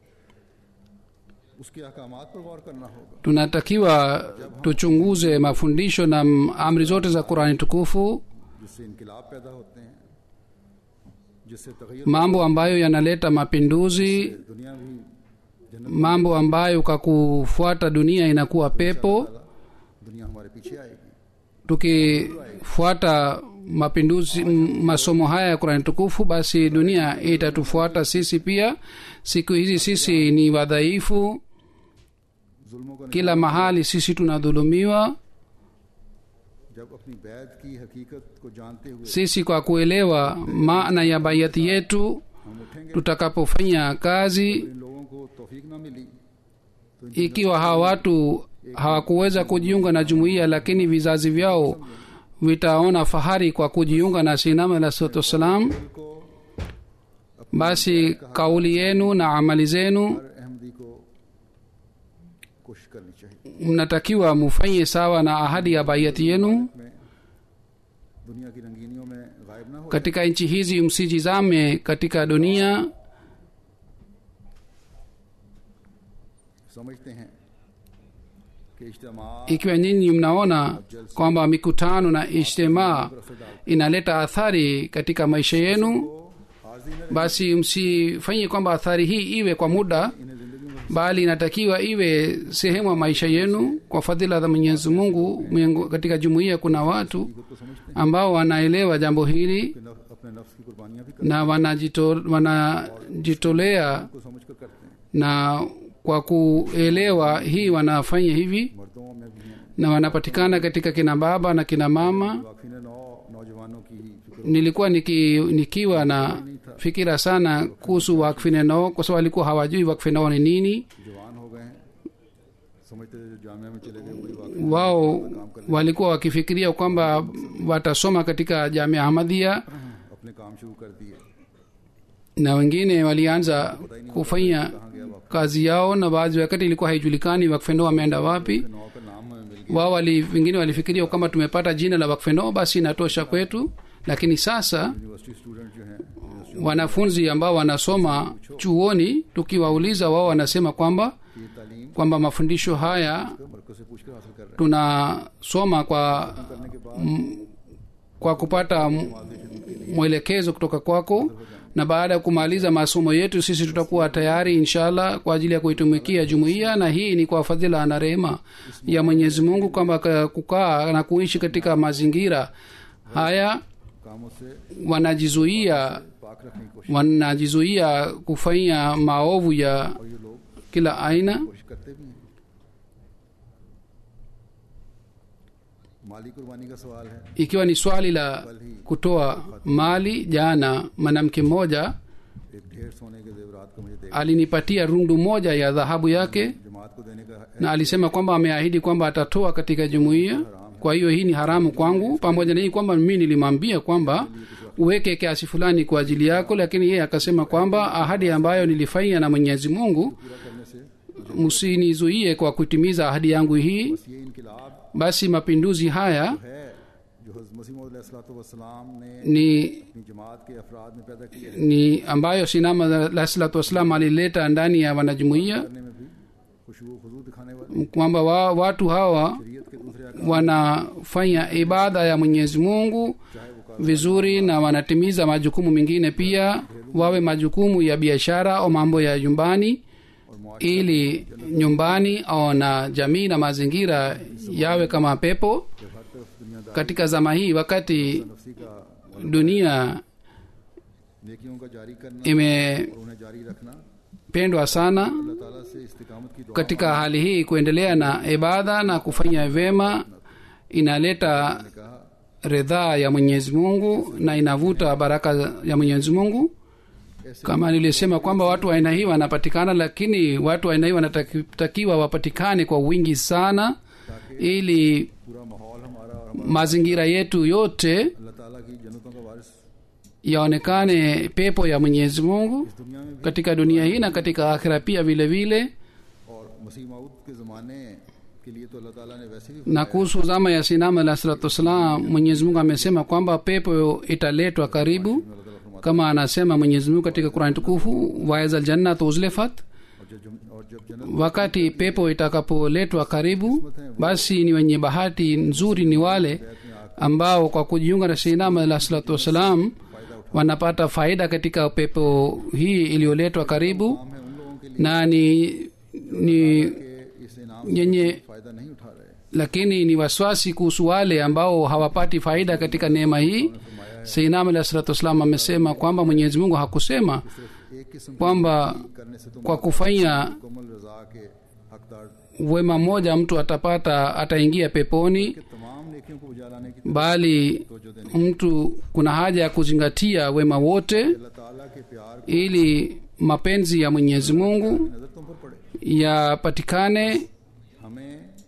उसके अहकामात पर गौर करना होगा tunatakiwa tuchunguze mafundisho na m- amri zote za qurani tukufu जिससे इनकलाब पैदा होते हैं जिससे तगैर mambo ambayo yanaleta mapinduzi दुनिया भी जन्नत mambo ambayo kwa kufuata dunia inakuwa pepo दुनिया हमारे पीछे आएगी tukifuata mapinduzi m- masomo haya ya qurani tukufu basi dunia itatufuata sisi pia siku hizi sisi ni wadhaifu जुल्मों का kila mahali sisi tunadhulumiwa जब अपनी बैद की हकीकत को जानते हुए sisi kwa kuelewa maana ya baiati yetu हम उठेंगे tutakapofanya kazi इन लोगों को तौफीक ना मिली तो इनकी ikiwa hawa watu hawakuweza kujiunga na jumuiya lakini vizazi vyao vitaona fahari kwa kujiunga na sinama alah salatu wassalam दिल को basi kauli yenu na amali zenu हर अहमदी को कोशिश करनी चाहिए mnatakiwa mufanye sawa na ahadi ya baiati yenu में दुनिया की रंगीनियों में गायब ना हो katika nchi hizi msijizame katika dunia समझते हैं कि इज्तमा ikiwa nyinyi mnaona kwamba mikutano na ijtimaa inaleta athari katika maisha yenu को आजी न basi msifanye kwamba athari hii iwe kwa muda इन्हें जिंदगी में bali inatakiwa iwe sehemu ya maisha yenu kwa fadhila za mwenyezi mungu miengo- katika jumuiya kuna watu खुद को समझते हैं ambao wanaelewa jambo hili कि नफ, अपने नफ्स की कुर्बानियां भी करते na wanajito- wanajitolea हैं को समझ कर करते हैं na kwa kuelewa hii wanafanya hivi मर्दों में भी हैं na wanapatikana katika kina baba na kina mama वाकफी ने नौ नौजवानों की ही फिक्र nilikuwa niki, nikiwa na fikira sana kuhusu wakfinenoo kwa sababu walikuwa hawajui wakfinoo ni nini जवान हो गए हैं समझते थे जो जामिया में चले गए वही वाकई wao walikuwa wakifikiria kwamba watasoma katika jamia ahmadhia अपने काम शुरू कर दिए na wengine walianza kufanya kazi yao na baadhi wakati ilikuwa haijulikani wakfenoo wameenda wapi नौ का नाम हमें मिल गया wao wali wengine walifikiria kwamba tumepata jina la wakfenoo basi inatosha kwetu lakini sasa university student जो हैं university wanafunzi ambao wanasoma chuoni tukiwauliza wao wanasema kwamba की ये तालीम kwamba mafundisho haya मरकज से पूछ कर हासिल कर रहे tunasoma kwa हैं करने के बाद kwa kupata m- mwelekezo kutoka kwako na baada ya kumaliza masomo yetu sisi tutakuwa tayari inshallah kwa ajili ya kuitumikia jumuiya na hii ni kwa fadhila na rehema ya mwenyezi mungu kwamba ka- kukaa na kuishi katika mazingira haya कामों से wanajizuia पाक रखने की कोशिश wanajizuia kufanya maovu ya और ये लोग kila aina कोशिश करते भी हैं माली कुर्बानी का सवाल है ikiwa ni swali la kutoa mali jana mwanamke mmoja एक ढेर सोने के जेवरात को मुझे देगा alinipatia rundu moja ya dhahabu yake जमात को देने का है na alisema kwamba ameahidi kwamba atatoa katika jumuiya kwa hiyo hii ni haramu kwangu pamoja na hii kwamba mimi nilimwambia kwamba uweke kiasi fulani kwa ajili yako lakini yeye akasema kwamba ahadi ambayo nilifanya na mwenyezi mungu पूरा करने से msinizuie kwa kutimiza ahadi yangu hii बस ये इनकलाब basi mapinduzi haya है जो हज़रत मसीह मसीम ने ni अपनी जमात के अफराद में पैदा किए हैं ni ambayo sinama alah salatu wassalam alileta ndani ya wanajumuiya करने में भी खुशबू खुजू दिखाने वाले kwamba wa, watu hawa शरीयत के दूसरे अहकाम wanafanya ibada ya mwenyezi mungu vizuri na wanatimiza majukumu mengine pia wawe majukumu ya biashara au mambo ya nyumbani और मुआश ili nyumbani au na jamii na mazingira yawe kama pepo जब हर तरफ दुनियादार katika zama hii wakati नफसी का dunia नेकियों का जारी करना imependwa और उन्हें जारी रखना sana अल्लाह ताला से इस्तिकामत की दुआ katika hali hii kuendelea na ibada na kufanya vyema inaleta ने कहा ridhaa ya mwenyezi mungu na inavuta baraka ya mwenyezi mungu ऐसे kama nilisema kwamba watu wa aina hii wanapatikana lakini watu wa aina hii wanatakiwa wapatikane kwa wingi sana ili पूरा माहौल हमारा और हमारा mazingira yetu yote अल्लाह ताला की जन्नतों का वारिस yaonekane pepo ya mwenyezi mungu इस दुनिया में भी katika dunia hii na katika akhira pia vile vile और मसीह माऊद के ज़माने के लिए तो अल्लाह ताला ने वैसे भी na kuhusu zama ya sinama alah salatu wassalam mwenyezi mungu amesema kwamba pepo italetwa karibu अल्लाह ताला फरमाता kama anasema mwenyezi mungu katika qurani tukufu waeza ljannatu uzlifat है और जब जम- और जब जन्नत wakati pepo itakapoletwa karibu basi ni wenye bahati nzuri ni wale ambao kwa kujiunga na sinama alah salatu wassalam wanapata faida katika pepo hii iliyoletwa karibu हम है उन लोगों के लिए na ni ni कि इस इनाम yenye से फायदा नहीं उठा रहे lakini ni waswasi kuhusu wale ambao hawapati faida katika neema hii seinam alah salatu wassalam amesema kwamba mwenyezi mungu hakusema सिर्फ एक किस्म kwamba करने से तुम kwa kufanya मुकम्मल रजा के हकदार wema mmoja mtu atapata ataingia peponi के तमाम नेकियों को बुझा लाने की bali तवज्जो देने mtu kuna haja ya kuzingatia wema wote अल्लाह ताला के प्यार को ili mapenzi ya mwenyezi mungu नजर तुम पर पड़े yapatikane हमें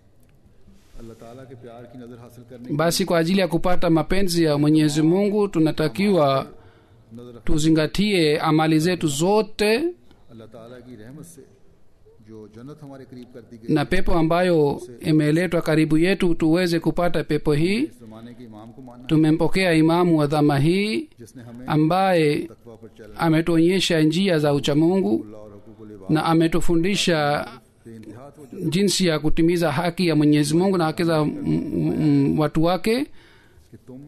अल्लाह ताला के प्यार की नजर हासिल करने basi kwa ajili ya kupata mapenzi ya mwenyezi mungu tunatakiwa की नजर रख tuzingatie amali zetu zote अल्लाह ताला की रहमत से जो जन्नत हमारे करीब कर दी गई na pepo ambayo imeletwa karibu yetu tuweze kupata pepo hii इस जमाने के इमाम को मानना tumempokea imamu wa dhama hii जिसने हमें ambaye तकवा पर चलना ametuonyesha njia za uchamungu अल्लाह और हकूक लिबा na ametufundisha से इंतहा तो jinsi ya kutimiza haki ya mwenyezi mungu na haki za mm, mm, watu wake कि तुम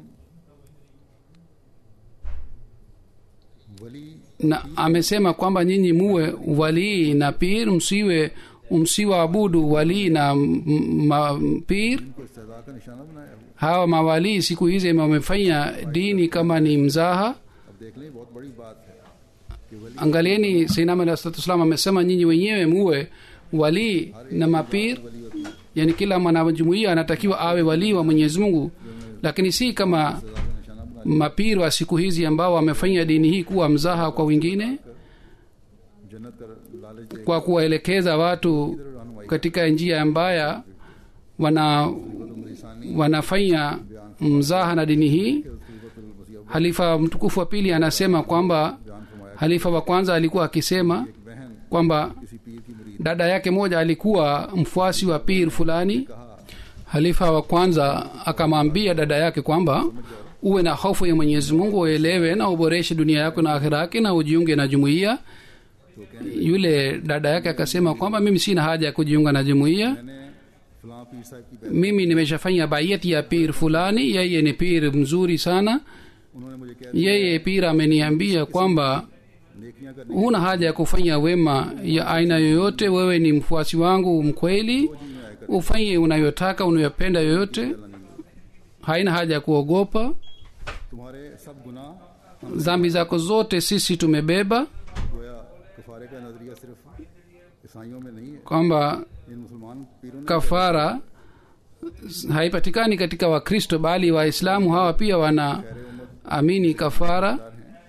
वली na amesema kwamba nyinyi muwe walii na pir msiwe msiwaabudu walii na m- m- pir को इस्तेदा का निशाना बनाया हुआ hawa mawalii siku hizi wamefanya dini kama ni mzaha अब देख लें बहुत बड़ी बात है कि वली angalieni sainam alah salatu wassalam amesema nyinyi wenyewe muwe walii na mapir वली होती है yani kila mwanajumuia anatakiwa awe walii wa mwenyezi mungu lakini si kama इस्तेदा का निशाना बना mapir wa siku hizi ambao wamefanya dini hii kuwa mzaha kwa wengine जन्नत का लालच दे kwa kuwaelekeza watu katika njia mbaya wana wanafanya mzaha na dini hii halifa mtukufu wa pili anasema kwamba बयान फरमाया halifa wa kwanza alikuwa akisema कि बहन kwamba किसी पीर की मुरीद dada yake moja alikuwa mfuasi wa pir fulani कहा halifa wa kwanza akamwambia dada yake kwamba uwe na hofu ya mwenyezi mungu uelewe na uboreshe dunia yako na akhira yake na ujiunge na jumuiya yule dada yake akasema kwamba mimi sina haja ya kujiunga na jumuiya मैंने फलां पीर साहब की बैत mimi nimeshafanya baiyati ya pir fulani yeye ni pir mzuri sana उन्होंने मुझे कह yeye pia ameniambia kwamba नेकियां करने huna haja ya kufanya wema ya aina yoyote wewe ni mfuasi wangu mkweli ufanye unayotaka unayopenda yoyote haina haja ya kuogopa तुम्हारे सब गुनाह dhambi zako zote sisi tumebeba गोया कफारे का नजरिया सिर्फ ईसाइयों में नहीं है kwamba इन मुसलमान पीरों ने kafara haipatikani katika wakristo bali waislamu hawa pia wanaamini kafara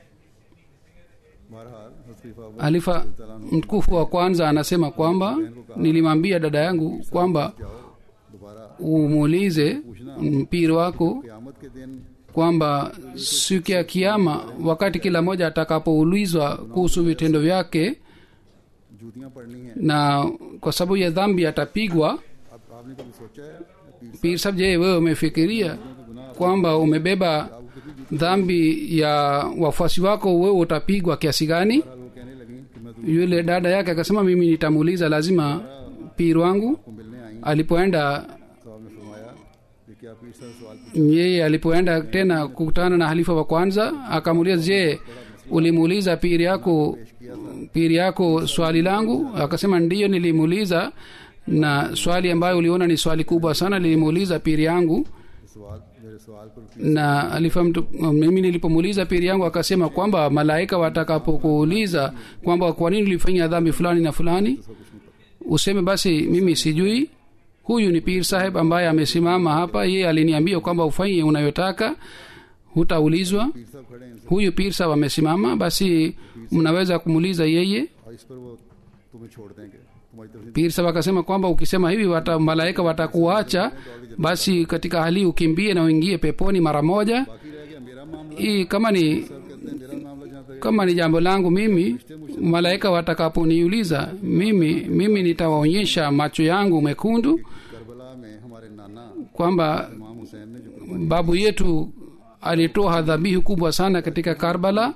बहरहाल हज़रत खलीफा Abu halifa mtukufu wa kwanza anasema kwamba nilimwambia dada yangu kwamba दोबारा umuulize mpiri wako क़यामत के दिन kwamba siku ya kiama wakati kila mmoja atakapoulizwa kuhusu vitendo vyake जूतियां पड़नी हैं na kwa sababu ya dhambi atapigwa अब आपने कभी सोचा है पीर pir sab je wewe umefikiria kwamba umebeba dhambi ya wafuasi wako wewe utapigwa kiasi gani साहब वो कहने लगी कि मैं तुमको yule dada yake akasema mimi nitamuuliza lazima pir wangu मिलने आई alipoenda तो आपने फरमाया कि क्या पीर साहब सवाल पूछा yeye alipoenda tena kukutana na halifa wa kwanza akamuuliza je ulimuuliza piri yako piri yako swali langu akasema ndiyo nilimuuliza na swali ambayo uliona ni swali kubwa sana nilimuuliza piri yangu सवाल मेरे सवाल पर na alifa mtu, mimi nilipomuuliza piri yangu akasema kwamba malaika watakapokuuliza kwamba kwa nini ulifanya dhambi fulani na fulani useme basi mimi sijui huyu ni pir saheb ambaye amesimama hapa yeye aliniambia kwamba ufanye unayotaka hutaulizwa पीर साहब खड़े हैं इनसे huyu pir saheb amesimama basi mnaweza kumuuliza yeye और इस पर वो तुम्हें छोड़ देंगे तुम्हारी तरफ से pir saheb akasema kwamba ukisema hivi wata, malaika watakuacha basi katika hali hii ukimbie na uingie peponi mara moja बाकी रह गया मेरा मामला hii kama ni कहते हैं मेरा मामला जहाँ तक kama ni jambo langu mimi malaika watakaponiuliza mimi mimi nitawaonyesha macho yangu mekundu करबला में हमारे नाना kwamba इमाम हुसैन ने जो कुर्बानी babu yetu alitoa dhabihu kubwa sana katika karbala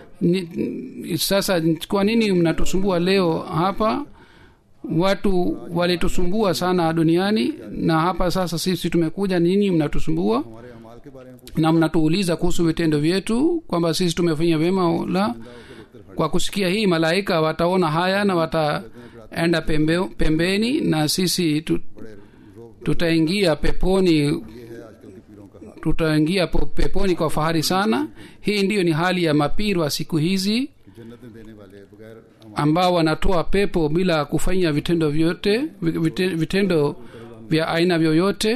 ni, sasa kwa nini mnatusumbua leo hapa watu walitusumbua sana duniani na hapa sasa sisi tumekuja nini mnatusumbua हमारे अमाल के बारे में पूछ na mnatuuliza kuhusu vitendo vyetu kwamba sisi tumefanya vyema au la kwa kusikia hii malaika wataona haya na wataenda pembe, pembeni na sisi tu, बड़े रोब tutaingia peponi ये है आजकल के पीरों का हाल tutaingia po- peponi kwa fahari sana hii ndiyo ni hali ya mapiri wa siku hizi कि जन्नत में देने वाले बगैर अमाल ambao wanatoa pepo bila kufanya vitendo vyote vi- vite- vitendo vya aina vyoyote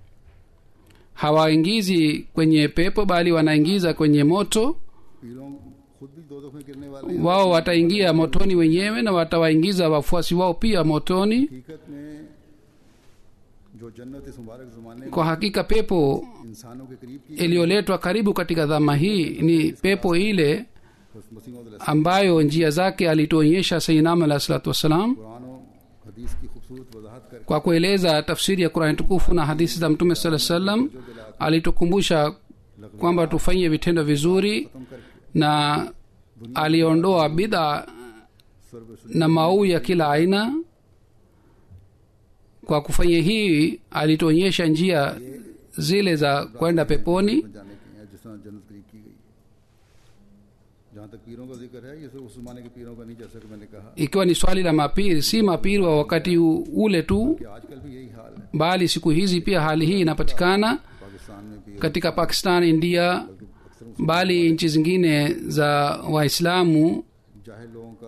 hawaingizi kwenye pepo bali wanaingiza kwenye moto पीरों खुद भी दो में गिरने वाले हैं wao wataingia motoni wenyewe na watawaingiza wafuasi wao pia motoni हकीकत में जो जन्नत इस मुबारक जमाने में kwa hakika pepo इंसानों के करीब की iliyoletwa karibu katika dhama hii ni pepo ile मसीह मौद ambayo njia zake alituonyesha sainam alah salatu wassalam Quran और हदीस की खूबसूरत वजाहत करके kwa kueleza tafsiri ya qurani tukufu na hadithi za mtume saa salam alitukumbusha kwamba tufanye vitendo vizuri खत्म करके na aliondoa bidha सर्व na mauu ya kila aina kwa kufanya hii alituonyesha njia zile za kwenda peponi जाने की है जिस तरह जन्नत करीब की गई है जहाँ तक पीरों का जिक्र है ये सिर्फ उस जमाने के पीरों का नहीं जैसा कि मैंने कहा ikiwa ni swali la mapiri si mapiri wa wakati u- ule tu कि आजकल भी यही हाल है bali siku hizi pia hali hii inapatikana Pakistan में भी katika pakistan india अक्सर bali nchi zingine za waislamu जाहिल लोगों का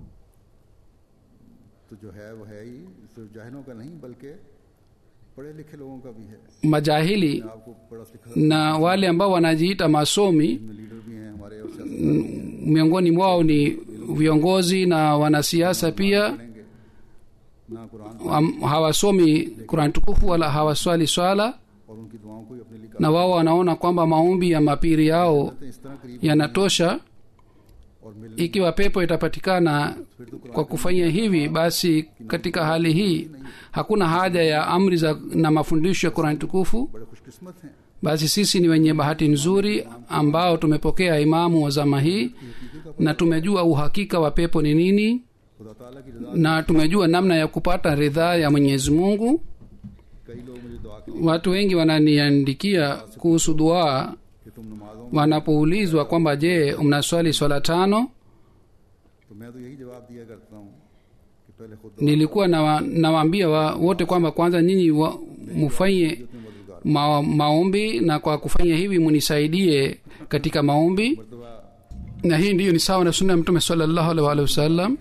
तो जो है वो है ही सिर्फ जाहिलों का नहीं बल्कि पढ़े लिखे लोगों का भी है majahili आपको पढ़ा लिखा na wale ambao wanajiita masomi में लीडर भी हैं हमारे और सियासतदान miongoni mwao ni viongozi na wanasiasa pia पढ़ेंगे ना Quran Am- hawasomi kurani tukufu wala hawaswali swala और उनकी दुआओं को ही अपने लिए na wao wanaona kwamba maombi ya mapiri yao करते हैं इस तरह करीब yanatosha और मिल ikiwa pepo itapatikana kwa kufanya hivi basi katika hali hii hakuna haja ya amri za na mafundisho ya kurani tukufu बड़े खुशकिस्मत हैं basi sisi ni wenye bahati nzuri ambao tumepokea imamu wa zama hii na tumejua uhakika wa pepo ni nini खुदा ताला की रजा na tumejua namna ya kupata ridhaa ya mwenyezi mungu कई लोग मुझे दुआ के watu wengi wananiandikia kuhusu duaa कि तुम नमाजों wanapoulizwa kwamba je mnaswali swala tano तो मैं तो यही जवाब दिया करता हूँ कि पहले खुद nilikuwa nawa- nawaambia wa, wote kwamba kwanza nyinyi wa- mufanye में मददगार ma, maombi na kwa kufanya hivi munisaidie katika maombi मरतबा na hii ndiyo ni sawa na sunna ya mtume salallahu alaihi waalihi wasallam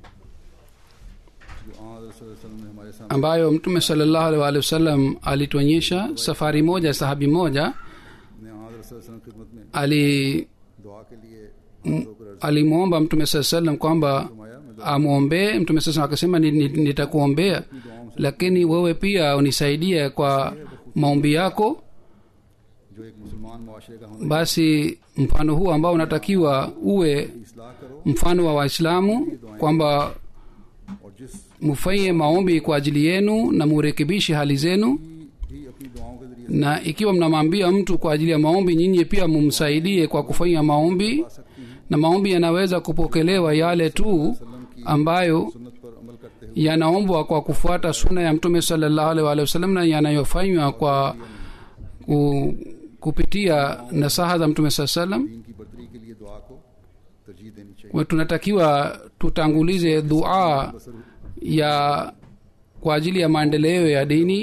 जो आन वसल्लम ने हमारे सामने ambayo mtume salallahu alaihi waalihi wasallam alituonyesha safari moja sahabi moja ने आन वसल्लम की खिदमत में ali दुआ के लिए हाथ धोकर अर्ज alimwomba mtume saa salam kwamba फरमाया मैं amwombee mtume saa salam akasema "Ni- ni- nitakuombea lakini wewe pia unisaidie kwa maombi yako जो एक मुसलमान मुआशरे का होना basi mfano huu ambao unatakiwa uwe इसलाह करो mfano wa waislamu kwamba और जिस mufanye maombi kwa ajili yenu na murekebishe hali zenu भी अपनी दुआओं के जरिए na ikiwa mnamwambia mtu kwa ajili ya maombi nyinyi pia mumsaidie kwa kufanya maombi सकती हैं na maombi yanaweza kupokelewa yale tu ambayo सुन्नत पर अमल करते हुए yanaombwa kwa kufuata suna ya mtume salallahu alaihi wa wasallam na yanayofanywa kwa ku, kupitia nasaha za mtume saa salam दीन की बर्तरी के लिए दुआ को तरजीह देनी चाहिए kwa tunatakiwa tutangulize dua ya kwa ajili ya maendeleo ya dini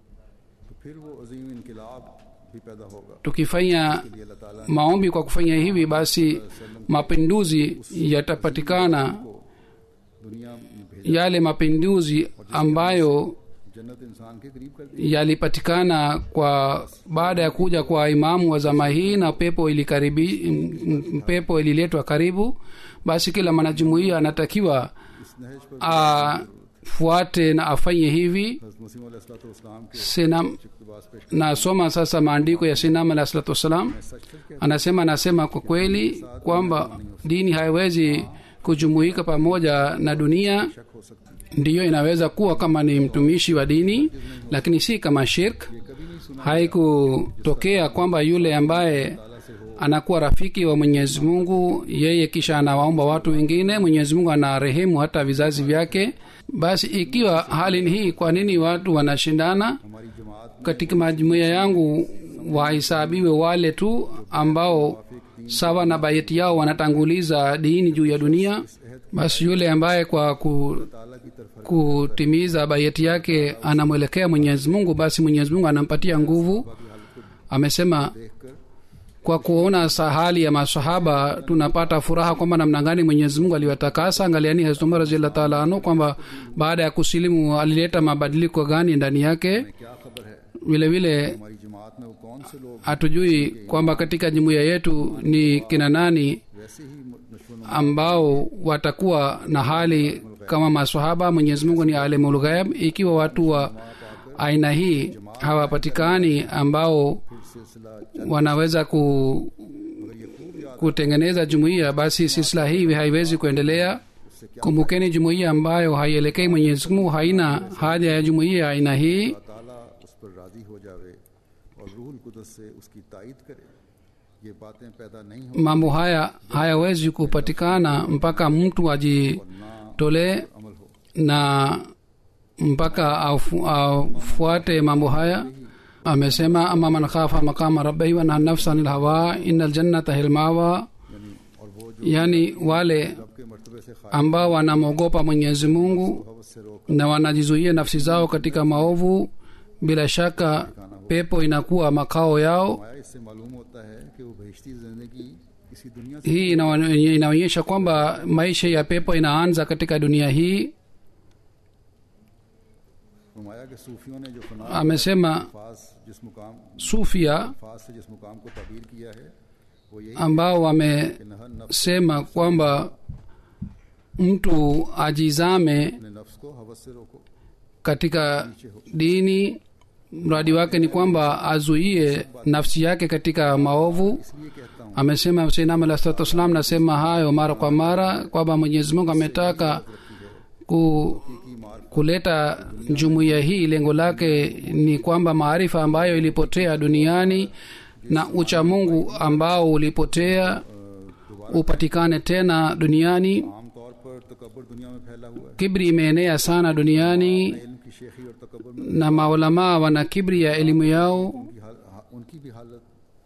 तो फिर वो अजीम इनकलाब भी पैदा होगा tukifanya ये अल्लाह ताला ने maombi kwa kufanya hivi basi mapinduzi yatapatikana को दुनिया में भेजा yale mapinduzi ambayo जन्नत इंसान के करीब कर दी yalipatikana kwa baada ya kuja kwa imamu wa zama hii na pepo ilikaribi m- m- pepo ililetwa karibu basi kila mwanajumuia anatakiwa इस नहज पर afuate na afanye hivi हज़रत मसीह अलैहिस्सलाम के sinam इक़्तिबास पेश nasoma sasa maandiko ya sinam alah salatu wassalam सच सच कहते anasema anasema kwa kweli kwamba dini haiwezi kujumuika pamoja na dunia शक हो सकती है ndiyo inaweza kuwa kama ni mtumishi wa dini lakini si kama shirk ये कभी नहीं सुना haikutokea kwamba yule ambaye ताला से हो anakuwa rafiki wa mwenyezi mungu yeye kisha anawaomba watu wengine mwenyezi mungu anarehemu hata vizazi vyake basi ikiwa hali ni hii kwa nini watu wanashindana हमारी जमात में katika majumuiya yangu wahesabiwe wale tu ambao sawa na baiti yao wanatanguliza dini juu ya dunia basi yule ambaye kwa ku, ताला की तरफ kutimiza baiti yake anamwelekea mwenyezi mungu basi mwenyezi mungu anampatia nguvu amesema देख कर kwa kuona sahali ya masahaba tunapata furaha kwamba namna gani mwenyezi mungu aliwatakasa angaliani hazrat umar raziallah taala anhu kwamba baada ya kusilimu alileta mabadiliko gani ndani yake क्या खबर है vile vile हमारी जमात में वो कौन से लोग hatujui kwamba katika jumuiya yetu ni kina nani वैसे ही नशो ambao watakuwa na hali kama masahaba mwenyezi mungu ni alimulghaib ikiwa watu wa aina hii hawapatikani ambao सिलसिला wanaweza ku, kutengeneza jumuiya basi silsila hii haiwezi kuendelea kumbukeni jumuiya ambayo haielekei mwenyezi mungu haina haja ya jumuiya ya aina hii ताला उस पर राजी हो जावे और रूहुल कुदस से उसकी तायद करे ये बातें पैदा नहीं हो mambo haya hayawezi kupatikana mpaka mtu ajitolee अमल हो na mpaka afu- afuate mambo haya amesema ama man khafa maqama rabbihi wa naha nafsa anil hawa innal jannata hilmawa यानी और वो जो yani wale रब के मर्तबे से खाया ambao wanamwogopa mwenyezi mungu हवस से रोक na wanajizuia nafsi zao katika maovu bila shaka pepo inakuwa makao yao माया इससे मालूम होता है कि वो बहिश्ती जिंदगी किसी दुनिया से hii inawa- inaonyesha kwamba maisha ya pepo inaanza katika dunia hii फरमाया कि सूफियों ने जो फना amesema फास जिस मुकाम sufia फास से जिस मुकाम को तबीर किया है वो यही ambao wame कि नहर नफ्स sema kwamba mtu ajizame अपने नफ्स को हवस से रोको katika dini mradi wake ni kwamba azuie nafsi yake katika maovu इसलिए कहता हूँ amesema sinam alah salatu wassalam nasema hayo mara kwa mara kwamba mwenyezi mungu ametaka ku, kuleta jumuiya hii lengo lake ni kwamba maarifa ambayo ilipotea duniani na ucha mungu ambao ulipotea upatikane tena duniani आमतौर पर तकबर दुनिया में फैला हुआ है kibri imeenea sana duniani इल्म की शेखी और तकबर में na maulamaa wana kibri ya elimu yao उनकी हाल- हा- उनकी भी हालत और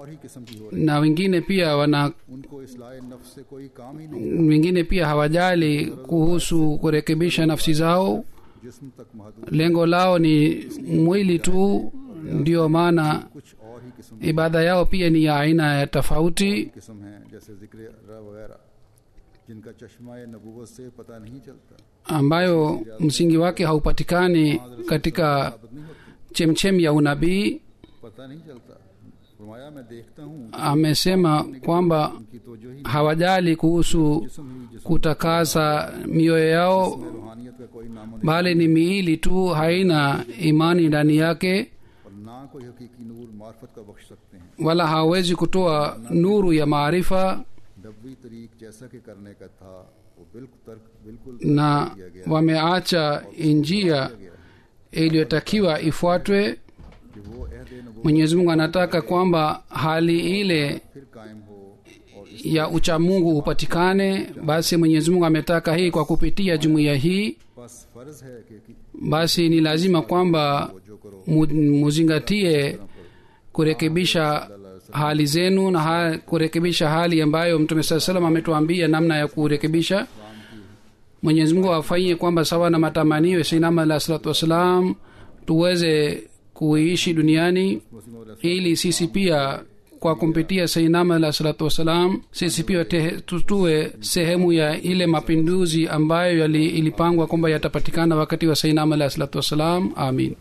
ही किस्म की हो रही na wengine pia wana उनको इसलाह नफ्स से कोई काम ही नहीं wengine pia hawajali kuhusu kurekebisha nafsi zao जिस्म तक महदूद lengo lao ni mwili tu ndio maana कुछ और ही किस्म ibada yao pia ni ya aina ya tofauti की किस्म है जैसे जिक्र र वगैरह जिनका चश्मा नबूवत से पता नहीं चलता ambayo msingi wake haupatikani katika साबित नहीं होती chemchem ya unabii पता नहीं चलता फरमाया मैं देखता हूँ amesema kwamba उनकी तो जो ही hawajali kuhusu जिस्म ही जिस्म kutakasa mioyo yao में रूहानियत का कोई नाम bali ni miili tu haina imani ndani yake और ना कोई हकीकी नूर मार्फत का बख्श सकते हैं wala hawawezi kutoa nuru ya maarifa नबी तरीक जैसा कि करने का था वो बिल्कुल तर्क बिल्कुल na किया गया wameacha njia गया है iliyotakiwa ifuatwe कि वो अहद नबूवत mwenyezi mungu anataka kwamba hali ile फिर कायम हो और इस ya uchamungu upatikane basi mwenyezi mungu ametaka hii kwa kupitia jumuiya hii बस फर्ज है कि, कि basi ni lazima kwamba जो करो mu- muzingatie kurekebisha hali zenu na ha, kurekebisha hali ambayo mtume saa salam ametuambia namna ya kurekebisha mwenyezi mungu afanyie kwamba sawa na matamanio ya sainama alah salatu wassalam tuweze kuiishi duniani ili sisi pia kwa kumpitia sainama alah salatu wassalam sisi pia te- tutue sehemu ya ile mapinduzi ambayo yali, ilipangwa kwamba yatapatikana wakati wa sainama alah salatu wassalam amin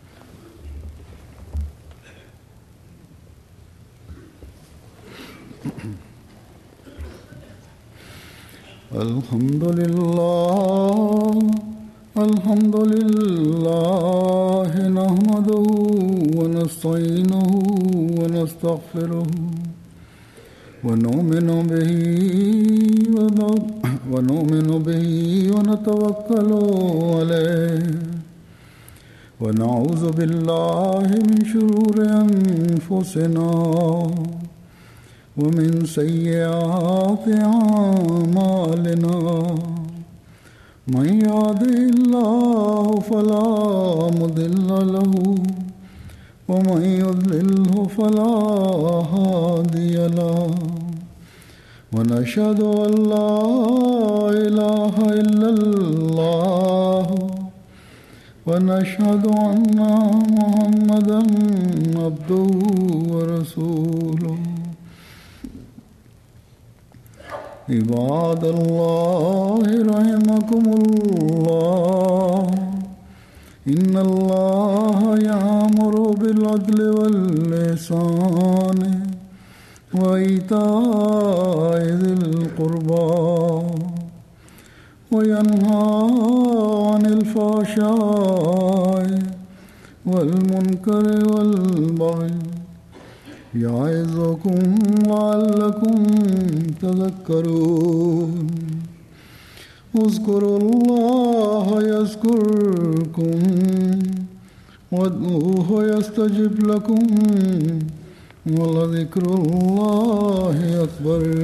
الحمد لله الحمد لله نحمده ونستعينه ونستغفره ونؤمن به ون- ونؤمن به ونتوكل عليه ونعوذ بالله من شرور أنفسنا ومن سيئات أعمالنا من يهده الله فلا مضل له ومن يضلله فلا هادي له ونشهد أن لا إله إلا الله ونشهد أن محمدا عبده ورسوله عباد الله رحمكم الله إن الله يأمر بالعدل واللسان وإيتاء ذي القربى وينهى عن الفحشاء والمنكر والبغي يعظكم لعلكم تذكرون اذكروا الله يذكركم وادعوه يستجب لكم ولذكر الله أكبر